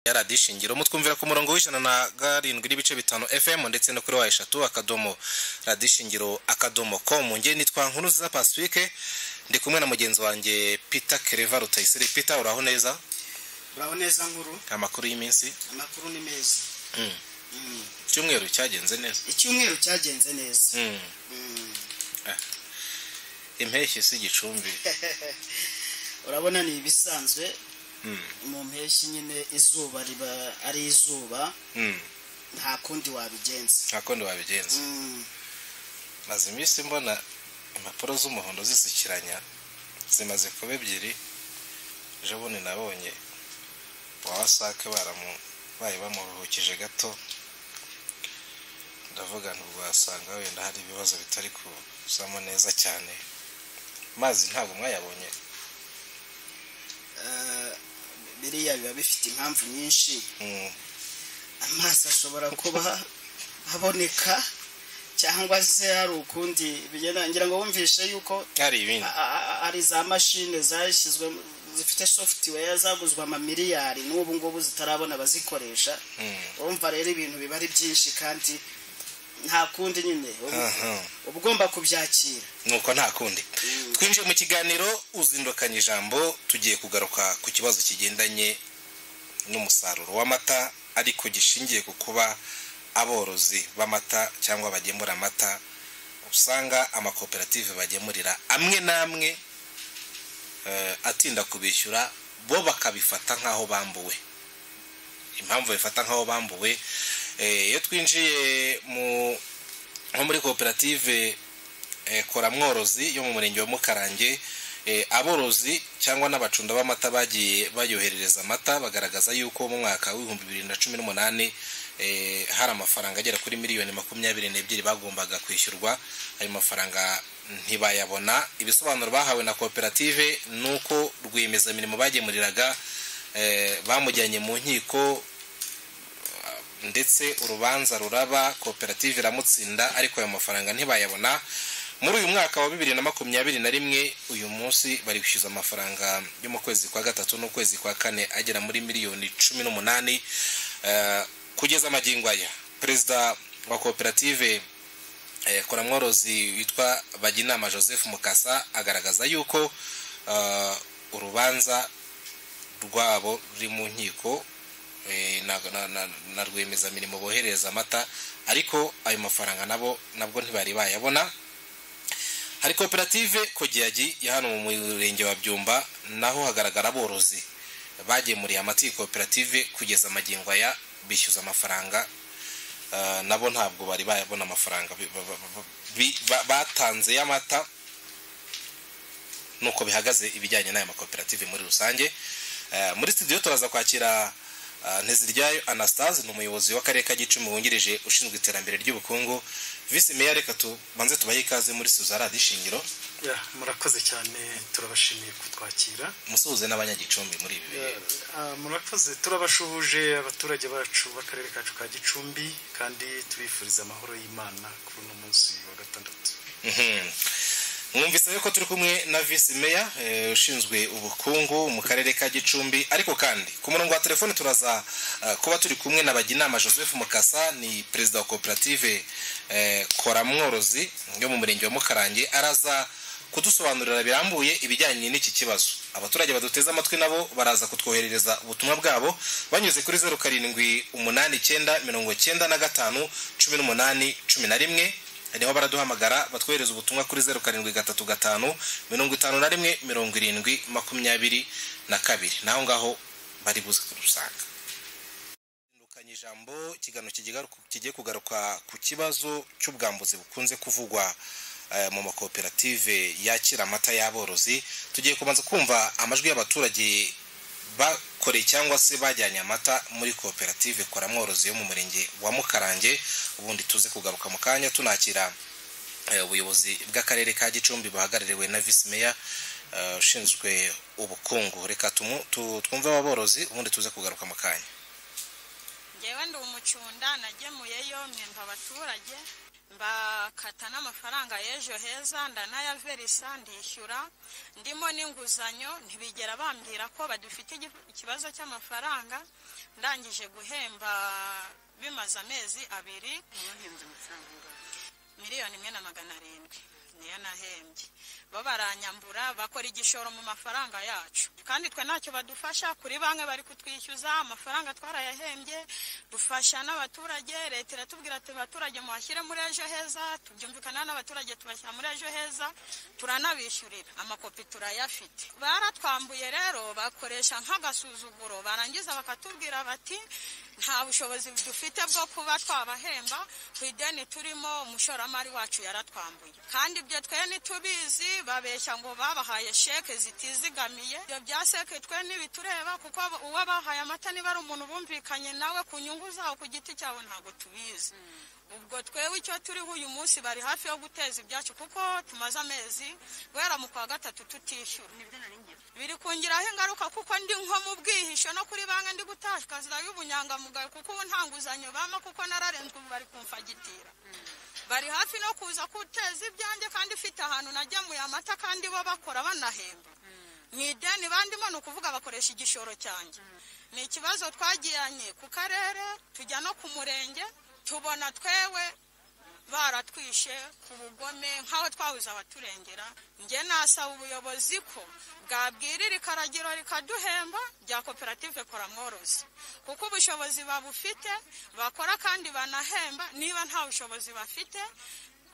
ya radiyo ishingiro mutwumvira ku murongo w'ijana na karindwi n'ibice bitanu fm ndetse no kuri wa eshatu akadomo radiyo ishingiro akadomo komu nge nitwa nkuruziza pacifique ndi kumwe na mugenzi wanjye peter kereva rutayisire peter uraho neza uraho neza nkuru amakuru y'iminsi amakuru ni meza Mm. Mm. icyumweru cyagenze neza icyumweru cyagenze neza Mm. Mm. impeshyi si igicumbi urabona ni ibisanzwe Mm. mu mpeshyi nyine izuba riba ari izuba Mm. nta kundi wabigenza nta kundi wabigenza Mm. maze iminsi mbona impapuro z'umuhondo zisukiranya zimaze kuba ebyiri ejo bundi nabonye wa wasake baramu bayi bamuruhukije gato ndavuga ntabwo wasanga wenda hari ibibazo bitari kuzamo neza cyane amazi ntabwo mwayabonye Eh, biriya biba bifite impamvu nyinshi Mm, amazi ashobora kuba aboneka cyangwa se hari ukundi bigenda ngira ngo wumvishe yuko hari ibindi a- a- ari za mashine zashyizwe zifite software zaguzwe amamiliyari n'ubu ngubu zitarabona abazikoresha Mm, urumva rero ibintu biba ari byinshi kandi nta kundi nyine uba- aha. uba ugomba kubyakira nuko nta kundi twinjiye mu kiganiro uzindukanye ijambo tugiye kugaruka ku kibazo kigendanye n'umusaruro w'amata ariko gishingiye ku kuba aborozi b'amata cyangwa bagemura amata usanga amakoperative bagemurira amwe n'amwe eh, atinda kubishyura bo bakabifata nk'aho bambuwe impamvu bifata nk'aho bambuwe eh, iyo twinjiye mu nko muri koperative eh, kora mworozi yo mu murenge wa mukarange eh, aborozi cyangwa n'abacunda b'amata bagiye bayoherereza amata bagaragaza yuko mu mwaka w'ibihumbi bibiri na cumi n'umunani eh, hari amafaranga agera kuri miliyoni makumyabiri n'ebyiri bagombaga kwishyurwa ayo mafaranga ntibayabona ibisobanuro bahawe na koperative ni uko rwiyemezamirimo bagemuriraga eh, bamujyanye mu nkiko ndetse urubanza ruraba koperative iramutsinda ariko ayo mafaranga ntibayabona muri uyu mwaka wa bibiri na makumyabiri na rimwe uyu munsi bari kwishyuza amafaranga yo mu kwezi kwa gatatu n'ukwezi kwa kane agera muri miliyoni cumi n'umunani Eh, kugeza amagingo aya perezida wa koperative eh, kora mworozi witwa baginama joseph mukasa agaragaza yuko eh, urubanza rwabo ruri mu nkiko eh, na- na- na- na rwiyemezamirimo boherereza amata ariko ayo mafaranga nabo nabwo ntibari bayabona hari koperative kogiyagi ya hano mu murenge wa byumba naho hagaragara aborozi bagemuriye amata iyi koperative kugeza amagingo aya bishyuza amafaranga eh, nabo ntabwo bari bayabona amafaranga bi- ba- ba- ba- bi- ba- batanze y'amata nuko bihagaze ibijyanye n'aya makoperative muri rusange Eh, muri studio turaza kwakira eh, nteziryayo anastase ni umuyobozi w'akarere ka gicumbi wungirije ushinzwe iterambere ry'ubukungu visi meya reka tubanze tubahe ikaze muri studio za radiyo ishingiro Ya, murakoze cyane turabashimiye kutwakira musuhuze n'abanyagicumbi muri ibi bihe Ah, murakoze turabashuhuje abaturage bacu b'akarere kacu ka gicumbi kandi tubifuriza amahoro y'imana kuri uno munsi wa gatandatu Mhm. mwumvise yuko turi kumwe na visi meya eh, ushinzwe ubukungu mu karere ka gicumbi ariko kandi ku murongo wa telefoni turaza eh, kuba turi kumwe na baginama joseph mukasa ni perezida wa koperative eh, kora mworozi yo mu murenge wa mukarange araza kudusobanurira birambuye ibijyanye n'iki kibazo abaturage baduteze amatwi nabo baraza kutwoherereza ubutumwa bwabo banyuze kuri zeru karindwi umunani icyenda mirongo icyenda na gatanu cumi n'umunani cumi na rimwe niho baraduhamagara batwohereza ubutumwa kuri zeru karindwi gatatu gatanu mirongo itanu na rimwe mirongo irindwi makumyabiri na kabiri naho ngaho bari buze kurusanga Ndukanye ijambo ikiganiro kigigaruka- kigiye kugaruka ku kibazo cy'ubwambuzi bukunze kuvugwa eh, mu makoperative yakira amata y'aborozi tugiye kubanza kumva amajwi y'abaturage bakoreye cyangwa se bajyanye amata muri koperative kora mworozi yo mu murenge wa mukarange ubundi tuze kugaruka mu kanya tunakira eh, ubuyobozi bw'akarere ka gicumbi buhagarariwe na visi meya eh, ushinzwe ubukungu reka tumu- tu- twumve aba borozi ubundi tuze kugaruka mu kanya ngewe ndi umucunda nagemuyeyo mpemba abaturage mbakata n'amafaranga y'ejo heza ndanayaverisa ndishyura ndimo n'inguzanyo ntibigera bambwira ko badufite igi- ikibazo cy'amafaranga ndangije guhemba bimaze amezi abiri Mwahembye amafaranga angana miliyoni imwe na magana arindwi niyo nahembye bo baranyambura bakora igishoro mu mafaranga yacu kandi twe ntacyo badufasha kuri banki bari kutwishyuza amafaranga twarayahembye dufasha n'abaturage leta iratubwira ati abaturage muhashyire muri ejo heza tubyumvikana n'abaturage tubashyira muri ejo heza turanabishyurira amakopi turayafite baratwambuye rero bakoresha nk'agasuzuguro barangiza bakatubwira bati nta bushobozi dufite bwo kuba twabahemba ku ideni turimo umushoramari wacu yaratwambuye kandi ibyo twe ntitubizi babeshya ngo babahaye sheke zitizigamiye ibyo bya sheke twe ntibitureba kuko uwo bahaye amata niba ari umuntu bumvikanye nawe ku nyungu zawo ku giti cyawo ntabwo tubizi ubwo twewe icyo turiho uyu munsi bari hafi yo guteza ibyacu kuko tumaze amezi guhera mu kwa gatatu tutishyura nibyo nari ngiye biri kungiraho ingaruka kuko ndi nko mu bwihisho no kuri banki ndi gutashwa y'ubunyangamugayo kuko ubu nta nguzanyo bampa kuko nararenzwe ubu bari kumfagitira bari hafi no kuza guteza ibyanjye kandi ifite ahantu nagemuye amata kandi bo bakora banahemba mu ideni bandimo ni ukuvuga bakoresha igishoro cyanjye ni ikibazo twagiranye ku karere tujya no ku murenge tubona twewe baratwishe ku bugome nk'aho twabuze abaturengera njye nasaba ubuyobozi ko bwabwira iri karagiro rikaduhemba rya koperative kora mworozi kuko ubushobozi babufite bakora kandi banahemba niba nta bushobozi bafite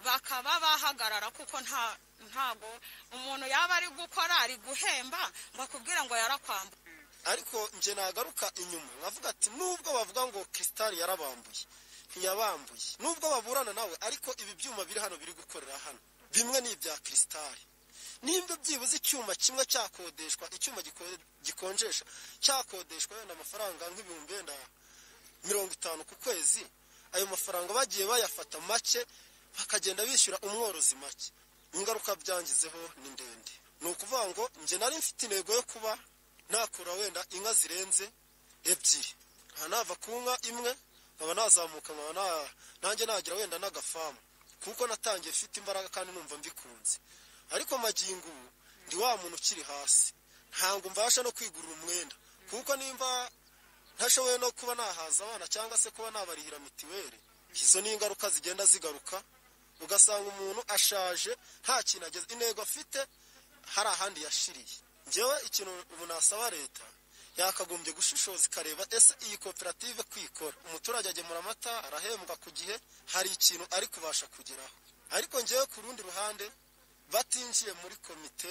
bakaba bahagarara kuko nta ntabwo umuntu yaba ari gukora ari guhemba ngo akubwire ngo yarakwamba ariko nje nagaruka inyuma nkavuga ati nubwo bavuga ngo kisitari yarabambuye ntiyabambuye nubwo baburana nawe ariko ibi byuma biri hano biri gukorera hano bimwe ni ibya kisitari nimba byibuze icyuma kimwe cyakodeshwa icyuma giko- gikonjesha cyakodeshwa yenda amafaranga nk'ibihumbi wenda mirongo itanu ku kwezi ayo mafaranga bagiye bayafata make bakagenda bishyura umworozi make ingaruka byangizeho ni ndende ni ukuvuga ngo njye nari mfite intego yo kuba nakura wenda inka zirenze ebyiri nkaba nava ku nka imwe nkaba nazamuka nkaba na- nanjye nagira wenda n'agafamu kuko natangiye mfite imbaraga kandi numva mbikunze ariko magingo ubu ndi wa muntu ukiri hasi ntabwo mbasha no kwigurira umwenda kuko nimba ntashoboye no kuba nahaza abana cyangwa se kuba nabarihira mitiweli izo ni ingaruka zigenda zigaruka ugasanga umuntu ashaje nta kintu ageze intego afite hari ahandi yashiriye ngewe ikintu ubu nasaba leta yakagombye gushishoza ikareba ese iyi koperative kwikora umuturage agemura amata arahembwa ku gihe hari ikintu ari kubasha kugeraho ariko ngewe ku rundi ruhande batinjiye muri komite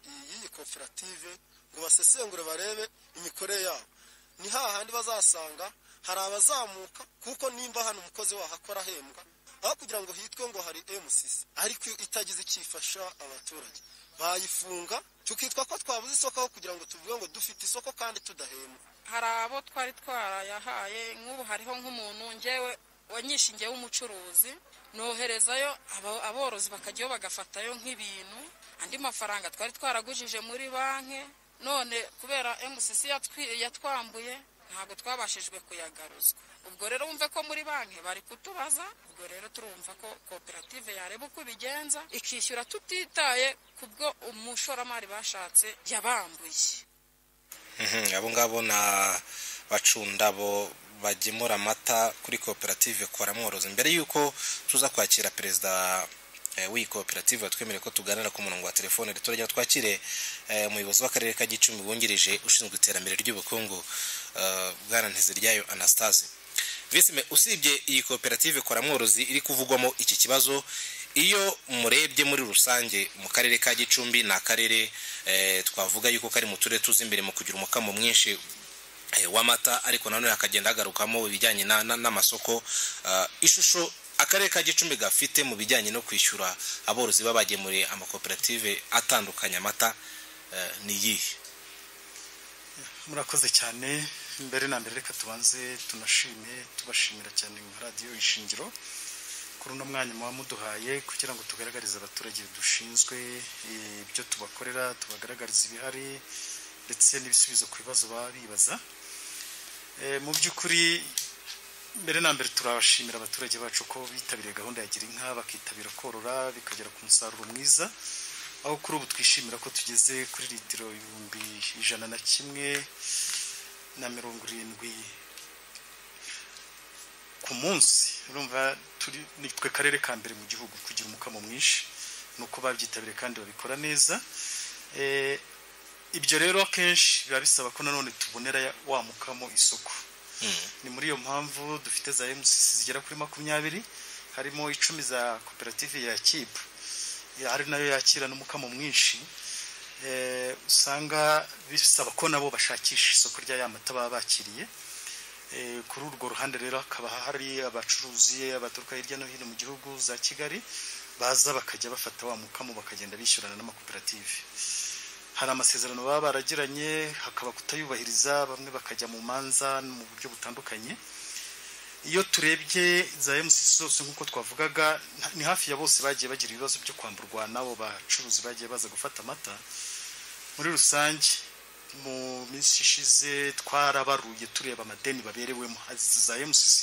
y'iyi koperative ngo basesengure barebe imikorere yabo ni hahandi bazasanga hari abazamuka kuko nimba hano umukozi wahakora ahembwa aho kugira ngo hitwe ngo hari emusisi ariko itagize icyo ifasha abaturage bayifunga tukitwa ko twabuze isoko aho kugira ngo tuvuge ngo dufite isoko kandi tudahembwa hari abo twari twarayahaye nk'ubu hariho nk'umuntu ngewe wanyishingiye w'umucuruzi noherezayo aba- aborozi bakajyayo bagafatayo nk'ibintu andi mafaranga twari twaragujije muri banki none kubera mcc yatwi- yatwambuye ntabwo twabashijwe kuyagaruzwa ubwo rero wumve ko muri banki bari kutubaza ubwo rero turumva ko koperative yareba uko ibigenza ikishyura tutitaye ku bwo umushoramari bashatse yabambuye Mhm, abo ngabo ni abacundabo bagemura amata kuri koperative kora mworozi mbere y'uko tuza kwakira perezida eh, w'iyi koperative watwemereye ko tuganira ku murongo wa telefone turajya twakire eh, umuyobozi w'akarere ka gicumbi wungirije ushinzwe iterambere ry'ubukungu eh, bwana ntiziryayo anastase visime usibye iyi koperative kora mworozi iri kuvugwamo iki kibazo iyo murebye muri rusange mu karere ka gicumbi ni akarere eh, twavuga yuko kari mu turere tuzi imbere mu kugira umukamo mwinshi eh, w'amata ariko nanone hakagenda hagarukamo ibijyanye na- na- n'amasoko Ah, ishusho akarere ka gicumbi gafite mu bijyanye no kwishyura aborozi babagemuriye amakoperative atandukanye amata eh, ni iyihe murakoze cyane mbere na mbere reka tubanze tunashime tubashimira cyane nka radiyo ishingiro kuri uno mwanya muba muduhaye kugira ngo tugaragarize abaturage dushinzwe eh, ibyo tubakorera tubagaragariza ibihari ndetse n'ibisubizo ku bibazo baba bibaza Eh, mu by'ukuri mbere na mbere turabashimira abaturage bacu ko bitabiriye gahunda ya gira inka bakitabira korora bikagera ku musaruro mwiza aho kuri ubu twishimira ko tugeze kuri litiro ibihumbi ijana na kimwe na mirongo irindwi ku munsi urumva turi ni twe karere ka mbere mu gihugu kugira umukamo mwinshi ni uko babyitabiriye kandi babikora neza Eh, ibyo rero akenshi biba bisaba ko nanone tubonera ya- wa mukamo isoko ni muri iyo mpamvu dufite za MCC zigera kuri makumyabiri harimo icumi za koperative ya kibu ari nayo yakira n'umukamo mwinshi Eh, usanga bisaba ko nabo bashakisha isoko rya ya mata baba bakiriye Eh, kuri urwo ruhande rero hakaba hari abacuruzi abaturuka hirya no hino mu gihugu za kigali baza bakajya bafata wa mukamo bakagenda bishyurana n'amakoperative hari amasezerano baba baragiranye hakaba kutayubahiriza bamwe bakajya mu manza mu buryo butandukanye iyo turebye za MCC zose nk'uko twavugaga nta- ni hafi ya bose bagiye bagira ibibazo byo kwamburwa n'abo bacuruzi bagiye baza gufata amata muri rusange mu minsi ishize twarabaruye tureba amadeni baberewemo Izi za MCC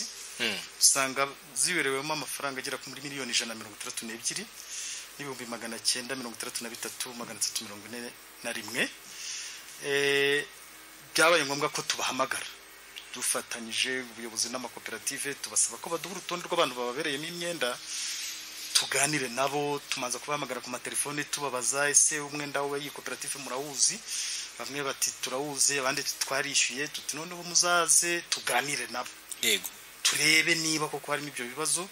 usanga ziberewemo amafaranga agera kuri miliyoni ijana na mirongo itandatu n'ebyiri n'ibihumbi magana cyenda mirongo itandatu na bitatu magana atatu mirongo ine na rimwe Eh, byabaye ngombwa ko tubahamagara dufatanyije ubuyobozi n'amakoperative tubasaba ko baduha urutonde rw'abantu bababereyemo imyenda tuganire nabo tumanza kubahamagara ku matelefone tubabaza ese umwenda we iyi koperative murawuzi bamwe bati turawuzi abandi ati twarishyuye tuti none ubu muzaze tuganire nabo yego turebe niba koko harimo ibyo bibazo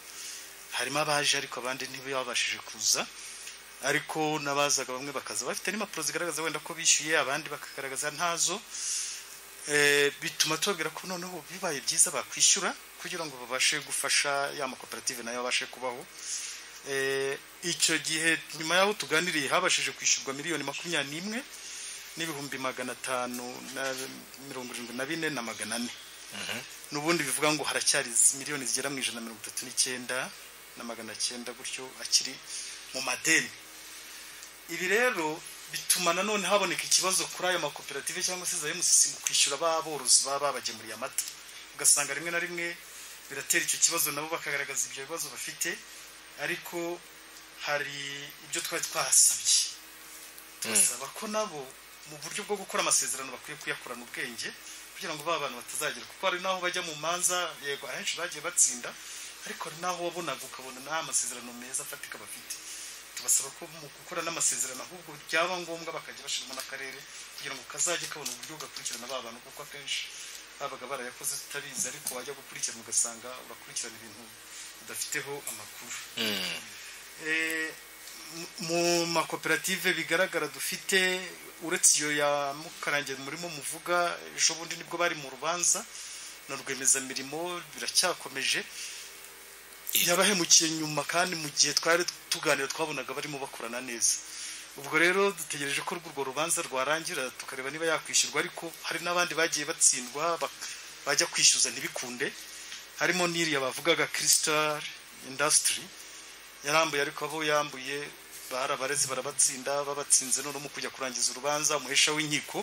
harimo abaje ariko abandi ntibabashije kuza ariko n'abazaga bamwe bakaza bafite n'impapuro zigaragaza wenda ko bishyuye abandi bakagaragaza ntazo Eh, bituma tubabwira ko noneho bibaye byiza bakwishyura kugira ngo babashe gufasha ya makoperative nayo abashe kubaho Eh, icyo gihe nyuma y'aho tuganiriye habashije kwishyurwa miliyoni makumyabiri n'imwe n'ibihumbi magana atanu na mirongo irindwi na bine na magana ane n'ubundi bivuga ngo haracyari miliyoni zigera mu ijana na mirongo itatu n'icyenda na magana cyenda gutyo akiri mu madeni ibi rero bituma nanone haboneka ikibazo kuri ayo makoperative cyangwa se za MCC mu kwishyura ba borozi baba babagemuriye amata ugasanga rimwe na rimwe biratera icyo kibazo nabo bakagaragaza ibyo bibazo bafite ariko hari ibyo twari twahasabye tubasaba ko nabo mu buryo bwo gukora amasezerano bakwiye kuyakorana ubwenge kugira ngo ba bantu batazagera kuko hari n'aho bajya mu manza yego ahenshi bagiye batsinda ariko hari n'aho wabonaga ukabona nta masezerano meza afatika bafite tubasaba ko mu gukora n'amasezerano ahubwo byaba ngombwa bakajya bashyiramo n'akarere kugira ngo kazajye kabona uburyo gakurikirana ba bantu kuko akenshi babaga barayakoze tutabizi ariko wajya gukurikirana ugasanga urakurikirana ibintu udafiteho amakuru Eh, mu- mu makoperative bigaragara dufite uretse iyo ya mukarange murimo muvuga ejo bundi nibwo bari mu rubanza na rwiyemezamirimo biracyakomeje yabahemukiye nyuma kandi mu gihe twari tuganira twabonaga barimo bakorana neza ubwo rero dutegereje ko urwo rubanza rwarangira tukareba niba yakwishyurwa ariko hari n'abandi bagiye batsindwa bak- bajya kwishyuza ntibikunde harimo n'iriya bavugaga crystal industry yarambuye ariko abo yambuye barabarezi barabatsinda babatsinze none mu kujya kurangiza urubanza umuhesha w'inkiko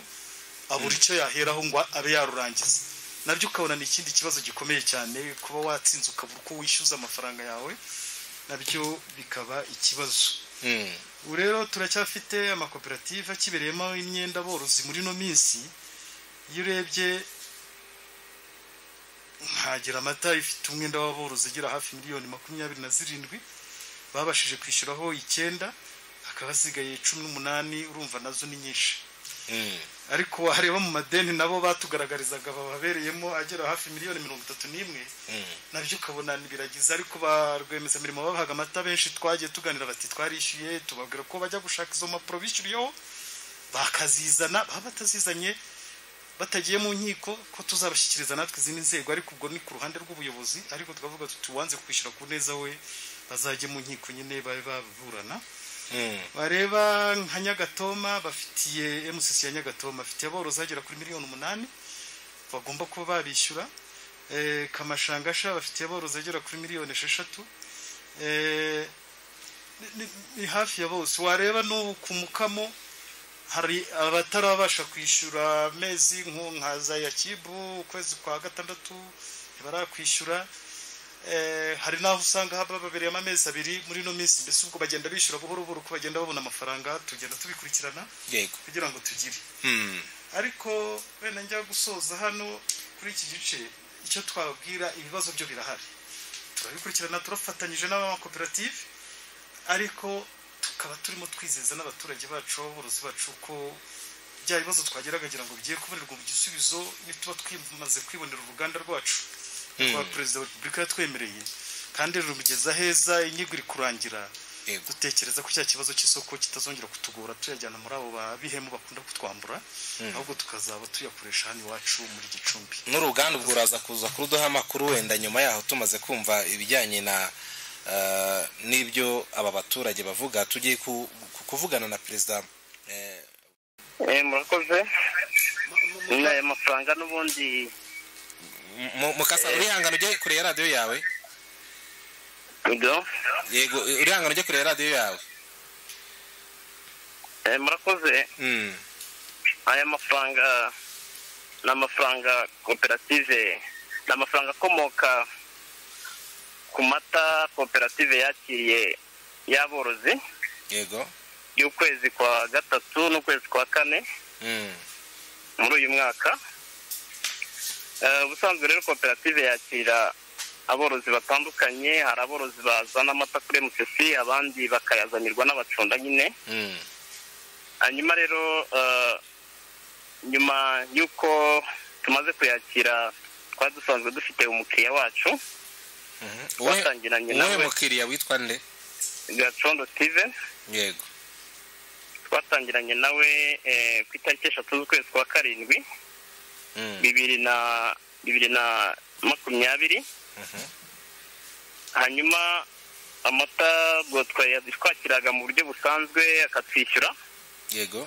abura icyo yaheraho ngo abe yarurangiza nabyo ukabona ni ikindi kibazo gikomeye cyane kuba watsinze ukabura uko wishyuza amafaranga yawe nabyo bikaba ikibazo Mm. ubu rero turacyafite amakoperative akibereyemo imyenda borozi muri ino minsi iyo urebye nkagira amata ifite umwenda w'aborozi ugera hafi miliyoni makumyabiri na zirindwi babashije kwishyuraho icyenda hakaba hasigaye cumi n'umunani urumva nazo ni nyinshi Mm. ariko wareba mu madeni nabo batugaragarizaga bababereyemo agera hafi miliyoni mirongo itatu n'imwe nabyo ukabona biragize ariko ba rwiyemezamirimo babahaga amata benshi twagiye tuganira bati twarishyuye tubabwira ko bajya gushaka izo mpapuro bishyuriyeho bakazizana baba batazizanye batagiye mu nkiko ko tuzabashyikiriza natwe izindi nzego ariko ubwo ni ku ruhande rw'ubuyobozi ariko tukavuga tuti uwanze kwishyura ku neza we bazajye mu nkiko nyine babe baburana Mm. bareba nka nyagatoma bafitiye MCC ya nyagatoma bafitiye aborozi bagera kuri miliyoni umunani bagomba kuba babishyura Eh, kamashangasha bafitiye aborozi bagera kuri miliyoni esheshatu Eh, ni- ni- ni hafi ya bose wareba n'ubu ku mukamo hari abatarabasha kwishyura amezi nk'u nka za yakibu ukwezi kwa gatandatu ntibarakwishyura Eh, hari n'aho usanga haba babereyemo amezi abiri muri ino minsi mbese ubwo bagenda bishyura buhoro buhoro uko bagenda babona amafaranga tugenda tubikurikirana yego kugira ngo tugire Hmm. ariko wenda njya gusoza hano kuri iki gice icyo twababwira ibibazo byo birahari turabikurikirana turafatanyije n'amakoperative ariko tukaba turimo twizeza n'abaturage bacu aborozi bacu ko bya bibazo twageragegira ngo bigiye kubonerwa igisubizo nituba twamaze kwibonera uruganda rwacu kuba perezida wa repubulika yatwemereye kandi rumugeza heza inyigo iri kurangira yego dutekereza ko cya kibazo cy'isoko kitazongera kutugora tuyajyana muri abo babihemu bakunda kutwambura ahubwo tukazaba tuyakoresha hano iwacu muri gicumbi n'uruganda ubwo uraza kuza kuruduha amakuru wenda nyuma yaho tumaze kumva ibijyanye na eh, n'ibyo aba baturage bavuga tugiye ku- ku- kuvugana na perezida eh, Eh, murakoze nyine aya mafaranga n'ubundi mu- mukasa urihangana ujye kure ya radiyo yawe ibyo yego urihangana ujye kure ya radiyo yawe Eh, murakoze Hmm. aya mafaranga ni amafaranga koperative ni amafaranga akomoka ku mata koperative yakiriye y'aborozi yego y'ukwezi kwa gatatu n'ukwezi kwa kane Hmm. muri uyu mwaka Eh, ubusanzwe rero koperative yakira aborozi batandukanye hari aborozi bazana amata kuri mcc abandi bakayazanirwa n'abacunda nyine Hmm. hanyuma rero eh, nyuma y'uko tumaze kuyakira twari dusanzwe dufite umukiriya wacu Mhm. Uwe- twatangiranye uwe nawe mukiriya witwa nde gacondo steven yego twatangiranye nawe eh, ku itariki eshatu z'ukwezi kwa karindwi Hmm. bibiri na bibiri na makumyabiri Mhm. hanyuma amata ubwo twakiraga mu buryo busanzwe akatwishyura yego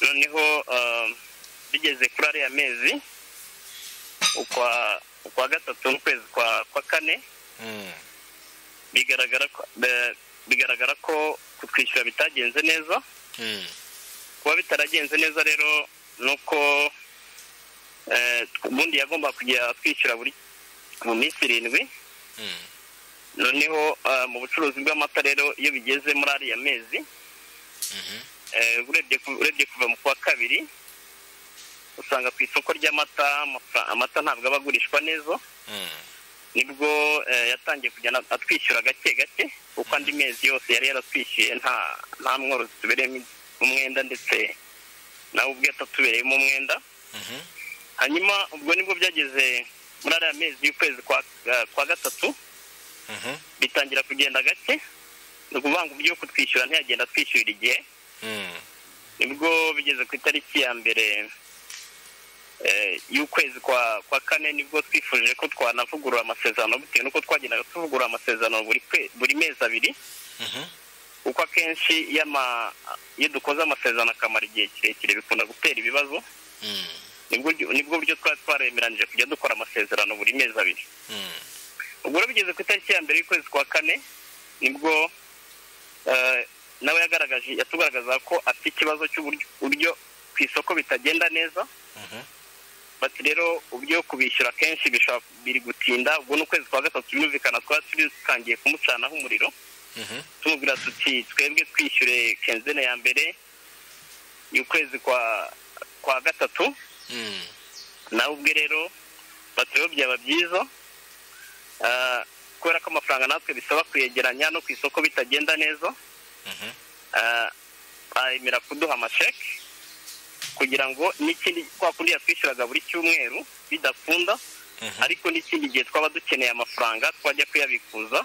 noneho ah, bigeze kuri ariya mezi ukwa ukwa gatatu n'ukwezi kwa kwa kane Hmm. bigaragara ko be- bigaragara ko kutwishyura bitagenze neza Hmm. kuba bitaragenze neza rero ni uko eh, ubundi yagomba kujya atwishyura buri mu minsi irindwi Hmm. noneho ah, mu bucuruzi bw'amata rero iyo bigeze muri ariya mezi Mhm. eh, urebye ku- urebye kuva mu kwa kabiri usanga ku isoko ry'amata amafa- amata ntabwo aba agurishwa neza Hmm. nibwo eh, yatangiye kujya atwishyura gake gake kuko andi mezi yose yari yaratwishyuye nta nta mworozi tubereyemo umwenda ndetse nawe ubwe atatubereyemo umwenda Mhm. hanyuma ubwo nibwo byageze muri ariya mezi y'ukwezi kwa, eh, kwa gatatu Mhm. bitangira kugenda gake ni ukuvuga ngo ibyo kutwishyura ntiyagenda atwishyurira igihe Hmm. nibwo bigeze ku itariki ya mbere eh, y'ukwezi kwa kwa kane nibwo twifuje ko twanavugurura amasezerano bitewe n'uko twagendaga tuvugurura amasezerano buri kwe- buri mezi abiri Mhm. kuko akenshi iyo ama- iyo dukoze amasezerano akamara igihe kirekire bikunda gutera ibibazo Hmm. nibwo nibwo buryo twari twaremeranije kujya dukora amasezerano buri mezi abiri Hmm. ubwo rero bigeze ku itariki ya mbere y'ukwezi kwa kane nibwo eh, nawe yagaragaje yatugaragaza ko afite ikibazo cy'uburyo ku isoko bitagenda neza Mhm. bati rero ubyo kubishyura kenshi bishobora biri gutinda ubwo n'ukwezi kwa gatatu birumvikana twari turi dutangiye kumucanaho umuriro Mhm. tumubwira tuti twebwe twishyure kenzene ya mbere y'ukwezi kwa kwa gatatu Hmm. nawe ubwe rero bati rero byaba byiza ah, kubera ko amafaranga natwe bisaba kuyegeranya no ku isoko bitagenda neza Mhm. ah, aremera kuduha amasheke kugira ngo n'ikindi kwa kundi yatwishyuraga buri cyumweru bidakunda Mhm. ariko n'ikindi gihe twaba dukeneye amafaranga twajya kuyabikuza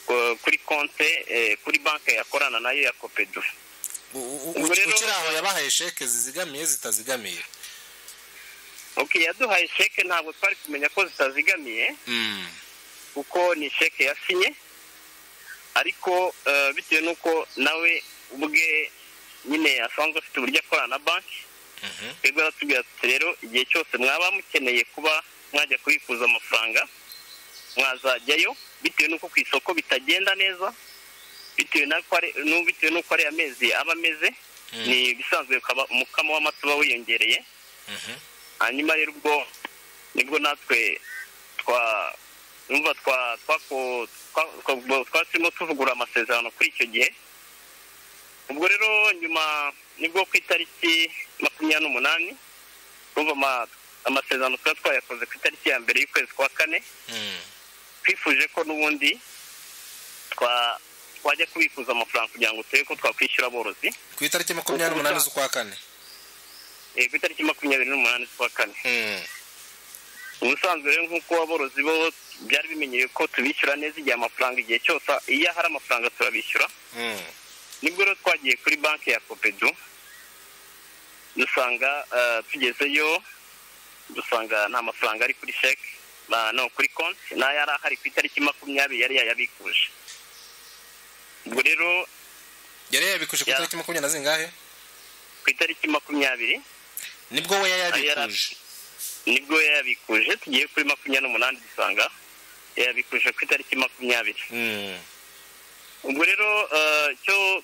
ku- kuri konte eh, kuri banki yakorana nayo ya kopedu U- u- Ubwo uki- rero- ukiri aho yabahaye sheke zizigamiye zitazigamiye ok yaduhaye sheke ntabwo twari kumenya ko zitazigamiye Hmm. kuko ni sheke yasinye ariko eh, bitewe n'uko nawe ubwe nyine asanzwe afite uburyo akorana na banki Mhm. twebwe aratubwira ati rero igihe cyose mwaba mukeneye kuba mwajya kubikuza amafaranga mwazajyayo bitewe n'uko ku isoko bitagenda neza bitewe n'uko ari- n'u- bitewe n'uko ariya mezi aba ameze ni ibisanzwe ukaba umukamo w'amata uba wiyongereye hanyuma rero ubwo nibwo natwe twa numva twa twako- twa- twa- twa- turimo tuvugura amasezerano kuri icyo gihe ubwo rero nyuma nibwo ku itariki makumyabiri n'umunani urumva ama- amasezerano tuba twayakoze ku itariki ya mbere y'ukwezi kwa kane twifuje ko n'ubundi twa- twajya kubikuza amafaranga kugira ngo turebe ko twakwishyura aborozi ku itariki makumyabiri n'umunani z'ukwa kane Eh, ku itariki makumyabiri n'umunani z'ukwa kane Mm. ubusanzwe rero nk'uko aborozi bo byari bimenyeye ko tubishyura neza igihe amafaranga igihe cyose iyo hari amafaranga turabishyura Mm. nibwo rero twagiye kuri banki ya kopedu dusanga eh, tugezeyo dusanga nta mafaranga ari kuri sheke ba- no kuri konti n'ayo yari ahari ku itariki makumyabiri yari yayabikuje ubwo rero yari yabikuje ku Ya. itariki makumyabiri na zingahe ku itariki makumyabiri nibwo we Ayo yari yayabikuje nibwo yayabikuje tugiye kuri makumyabiri n'umunani dusanga yayabikuje ku itariki makumyabiri Mm. ubwo rero eh, icyo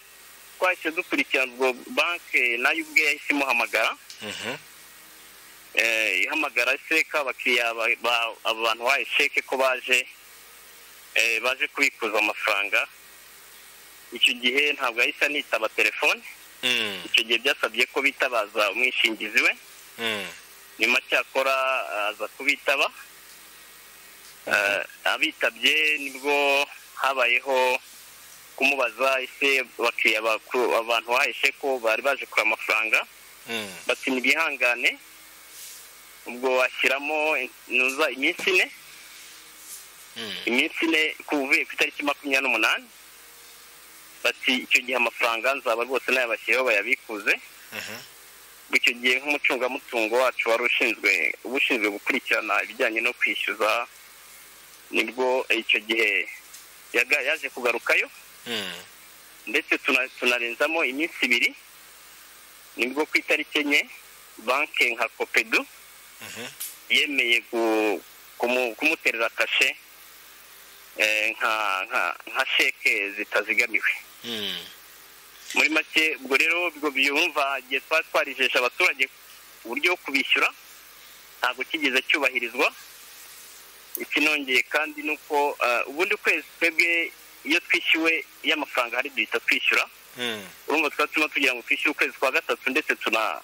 twahise dukurikirana ubwo banki nayo ubwe yahise imuhamagara Mhm. eh, ihamagara seka abakiriya ba- ba- abantu bahaye sheke ko baje eh, baje kubikuza amafaranga icyo gihe ntabwo yahise anitaba telefone Mm. icyo gihe byasabye ko bitabaza umwishingizi we Mm. nyuma cyakora aza kubitaba Eh, abitabye nibwo habayeho kumubaza ese abakiriya bakuru- abantu bahaye sheko bari baje kure amafaranga Mm. bati ntibihangane ubwo washyiramo intuza iminsi ine Mm. iminsi ine kuvuye ku itariki makumyabiri n'umunani bati icyo gihe amafaranga nzaba rwose nayabashyiriyeho bayabikuze Mhm. ubwo icyo gihe nk'umucungamutungo wacu wari ushinzwe uba ushinzwe gukurikirana ibijyanye no kwishyuza nibwo icyo gihe yaga- yaje kugarukayo Mm. ndetse tuna- tunarenzamo iminsi ibiri nibwo ku itariki enye banki nka kopedu Mhm. yemeye gu- kumu- kumuterera kashe eh, nka nka- nka sheke zitazigamiwe Mm. muri make ubwo rero ubwo byumva igihe twari twarijesha abaturage uburyo bwo kubishyura ntabwo kigeze cyubahirizwa ikinongeye kandi ni uko eh, ubundi kwezi twebwe iyo twishyuwe iyo amafaranga hari duhita twishyura Mm. urumva twari turimo tugira ngo twishyure ukwezi kwa gatatu ndetse tuna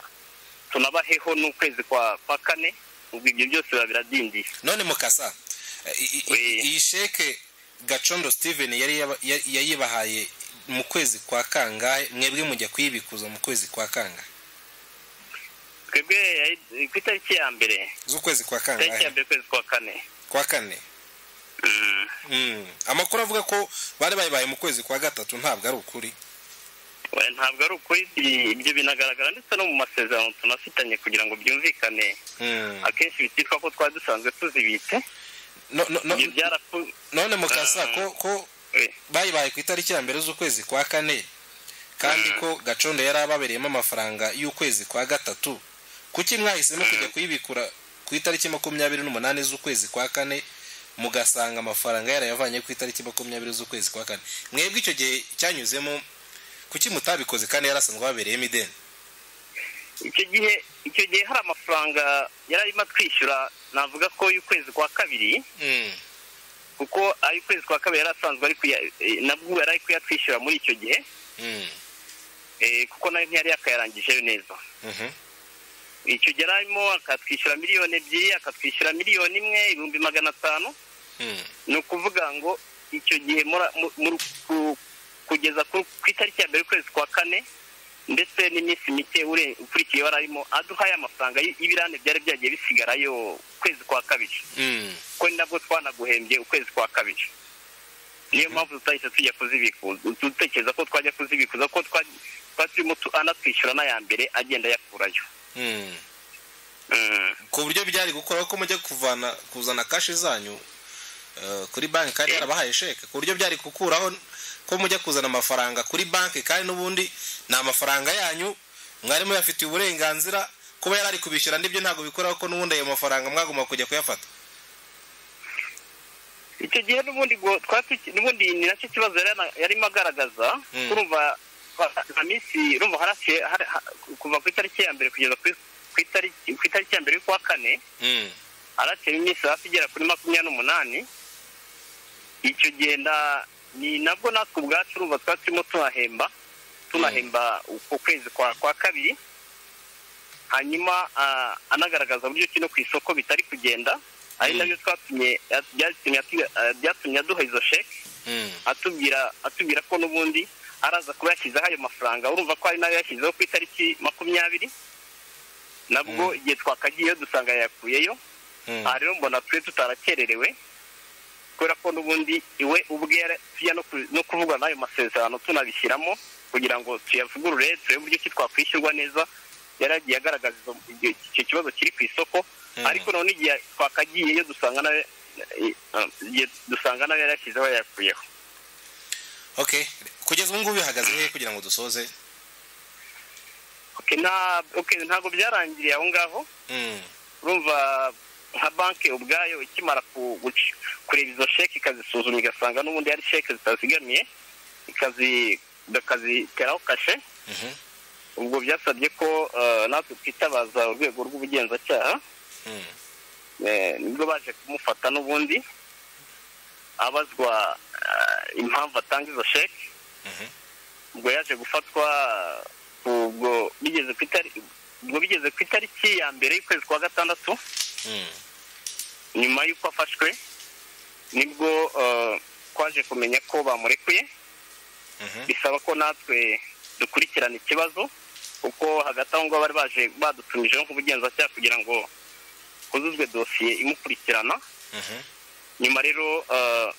tunabaheho n'ukwezi kwa kwa kane ubwo ibyo byose biba biradindiye none mukasa eh, i- i- Oui. iyi sheke gacondo steven yari yaba- ya- yayibahaye mu kwezi kwa kangahe mwebwe mujya kuyibikuza mu kwezi kwa kangahe twebwe yayi- ku itariki ya mbere z'ukwezi kwa itariki ya kangahe mbere ukwezi kwa kane kwa kane Mm. Mm. amakuru avuga ko bari bayibaye mu kwezi kwa gatatu ntabwo ari ukuri Oya, ntabwo ari ukuri ibi- ibyo binagaragara ndetse no mu masezerano tunafitanye kugira ngo byumvikane Mm. akenshi bititwa ko twari dusanzwe tuzibitse No- no- no- ibyo byarapu none mukasa Ah. ko ko Eh, bayibaye ku itariki ya mbere z'ukwezi kwa kane kandi ko gacondo yari ababereyemo amafaranga y'ukwezi kwa gatatu kuki mwahisemo kujya kuyibikura ku itariki makumyabiri n'umunani z'ukwezi kwa kane mugasanga amafaranga yarayavanye ku itariki makumyabiri z'ukwezi kwa kane mwebwe icyo gihe cyanyuzemo kuki mutabikoze kandi yari asanzwe ababereyemo ideni icyo gihe icyo gihe hari amafaranga yari arimo atwishyura navuga ko y'ukwezi kwa kabiri kuko ay'ukwezi kwa kabiri yari asanzwe ari kuya eh, nabwo yari ari kuyatwishyura muri icyo gihe Mm. eh, kuko nayo ntiyari yakayarangije neza Mhm. icyo gihe yari arimo akatwishyura miliyoni ebyiri akatwishyura miliyoni imwe ibihumbi magana atanu Mm. ni ukuvuga ngo icyo gihe mura- mu- mu- ku- kugeza ku ku itariki ya mbere y'ukwezi kwa kane ndetse n'iminsi mike ure- ukurikiye wari arimo aduhaye amafaranga y- y'ibirane byari byagiye bisigarayo ukwezi kwa kabiri Mm. ko ni nabwo twanaguhembye ukwezi kwa kabiri niyo mpamvu tutahise tujya kuzibikuza dutekereza ko twajya kuzibikuza ko twa- twari turimo tu- anatwishyura n'aya mbere agenda ayakurayo Mm. Mm. ku buryo byari gukora ko mujya kuvana kuzana kashi zanyu eh, kuri banki kandi yarabahaye sheke ku buryo byari gukuraho ko mujya kuzana amafaranga kuri banki kandi n'ubundi ni amafaranga yanyu mwari muyafitiye uburenganzira kuba yari ari kubishyura n'ibyo ntabwo bikoraho ko n'ubundi ayo mafaranga mwagomba kujya kuyafata icyo gihe n'ubundi ngo twari tuki- n'ubundi ni nacyo kibazo yari yana- yarimo agaragaza Mm. kurumva minsi urumva haraciye hari- ha- kuva ku itariki ya mbere kugeza ku ku itariki ku itariki ya mbere y'ukwa kane Mm. haraciyemo iminsi hafi igera kuri makumyabiri n'umunani icyo genda ni nabwo natwe ubwacu urumva tuba turimo tunahemba tunahemba uko kwezi kwa kwa kabiri hanyuma ah, anagaragaza uburyo ki no ku isoko bitari kugenda ari Mm. nabyo twatumye byatumye atu- ah, byatumye aduha izo sheke Mm. atubwira atubwira ko n'ubundi araza kuba yashyizeho ayo mafaranga urumva ko ari nayo yashyizeho ku itariki makumyabiri nabwo igihe twakagiyeyo dusanga yayakuyeyo Mm. aha rero mbona twe tutarakererewe kubera ko n'ubundi iwe ubwe yari- tujya no ku- no kuvuga n'ayo masezerano tunabishyiramo kugira ngo tuyavugurure turebe uburyo ki twakwishyurwa neza yari agiye agaragaza izo- icyo icyo kibazo kiri ku isoko Mm. ariko none igihe twakagiyeyo dusanga nawe igihe dusanga nawe yari yashyizeho yayakuyeho Okay. Kugeza ubu ngubu bihagaze hehe kugira ngo dusoze? Okay, nta- okay, ntabwo byarangiriye aho ngaho Mm. urumva nka banki ubwayo ikimara ku- guci- kureba izo sheke ikazisuzuma igasanga n'ubundi hari sheke zitazigamiye ikazi- bakaziteraho kashe Mhm. ubwo byasabye ko eh, natwe twitabaza urwego rw'ubugenzacyaha Mm. eh, nibwo baje kumufata n'ubundi abazwa eh, impamvu atanga izo sheke Mhm. ubwo yaje gufatwa ubwo bigeze ku itari- ubwo bigeze ku itariki ya mbere y'ukwezi kwa gatandatu Mm. nyuma y'uko afashwe nibwo eh, twaje kumenya ko bamurekuye Mhm. bisaba ko natwe dukurikirana ikibazo kuko hagati aho ngaho bari baje badutumijeho nk'ubugenzacyaha kugira ngo huzuzwe dosiye imukurikirana Mhm. nyuma rero eh,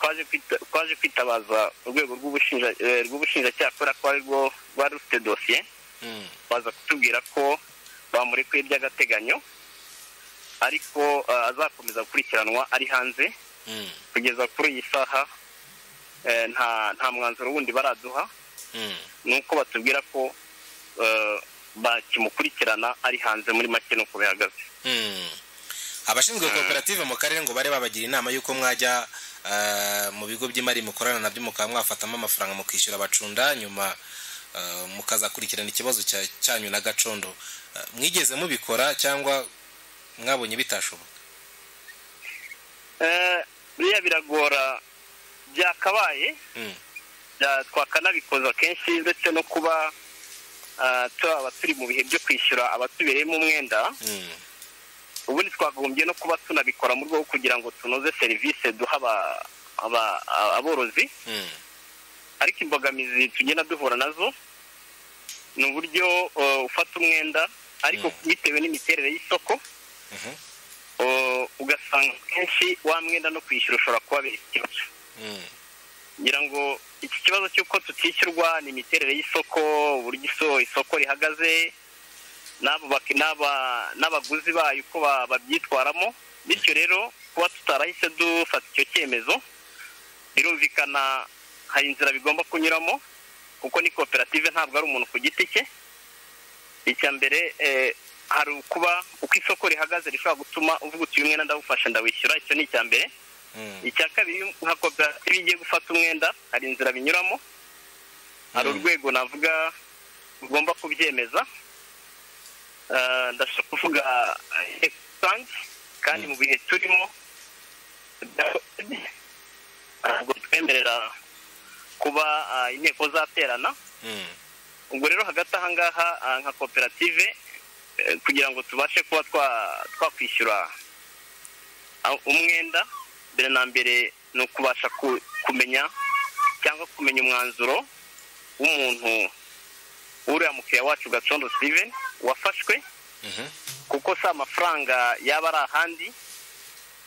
twaje kwita- twaje kwitabaza urwego rw'ubushinja- eh, rw'ubushinjacyaha kubera ko ari rwo rwari rufite dosiye Mm. baza kutubwira ko bamurekuye by'agateganyo ariko eh, azakomeza gukurikiranwa ari hanze Mm. kugeza kuri iyi saha eh, nta nta mwanzuro wundi baraduha Mm. ni uko batubwira ko eh, bakimukurikirana ari hanze muri make nuko bihagaze Mm. abashinzwe koperative mu karere ngo bari babagira inama y'uko mwajya eh, mu bigo by'imari mukorana nabyo mukaba mwafatamo amafaranga mukishyura abacunda nyuma eh, mukazakurikirana ikibazo cya- cyanyu na gacondo Eh, mwigeze mubikora cyangwa mwabonye bitashoboka Eh, biriya biragora byakabaye Mm. bya- twakanabikoza kenshi ndetse no kuba eh, turaba turi mu bihe byo kwishyura abatubereyemo umwenda Mm. ubundi twagombye no kuba tunabikora mu rwego rwo kugira ngo tunoze serivisi duha aba- aba- aborozi Mm. ariko imbogamizi tugenda duhura nazo ni uburyo uh, ufata umwenda ariko bitewe n'imiterere y'isoko Mhm. uh, ugasanga kenshi wa mwenda no kwishyura ushobora kubabera ikibazo Mm. ngira ngo iki kibazo cy'uko tutishyurwa ni imiterere y'isoko uburyo iso- isoko rihagaze n'abo bak- n'aba- n'abaguzi bayo uko ba- babyitwaramo bityo rero kuba tutarahise dufata icyo cyemezo birumvikana hari inzira bigomba kunyuramo kuko ni koperative ntabwo ari umuntu ku giti cye icya mbere eh, hari ukuba uko isoko rihagaze rishobora gutuma uvuga uti uyu mwenda ndawufashe ndawishyura icyo ni icya mbere Mm. icya kabiri nka koperative igiye gufata umwenda hari inzira binyuramo hari Mm. urwego navuga rugomba kubyemeza Eh, ndashaka kuvuga eh, rusange kandi mu bihe turimo ntabwo twemerera kuba ah, inteko zaterana Mm. ubwo rero hagati aha ngaha ah, nka koperative eh, kugira ngo tubashe kuba twa- twakwishyura ah, umwenda mbere na mbere ni ukubasha ku- kumenya cyangwa kumenya umwanzuro w'umuntu w'uriya mukiriya wacu gacondo steven wafashwe Mhm. kuko si amafaranga yaba ari ahandi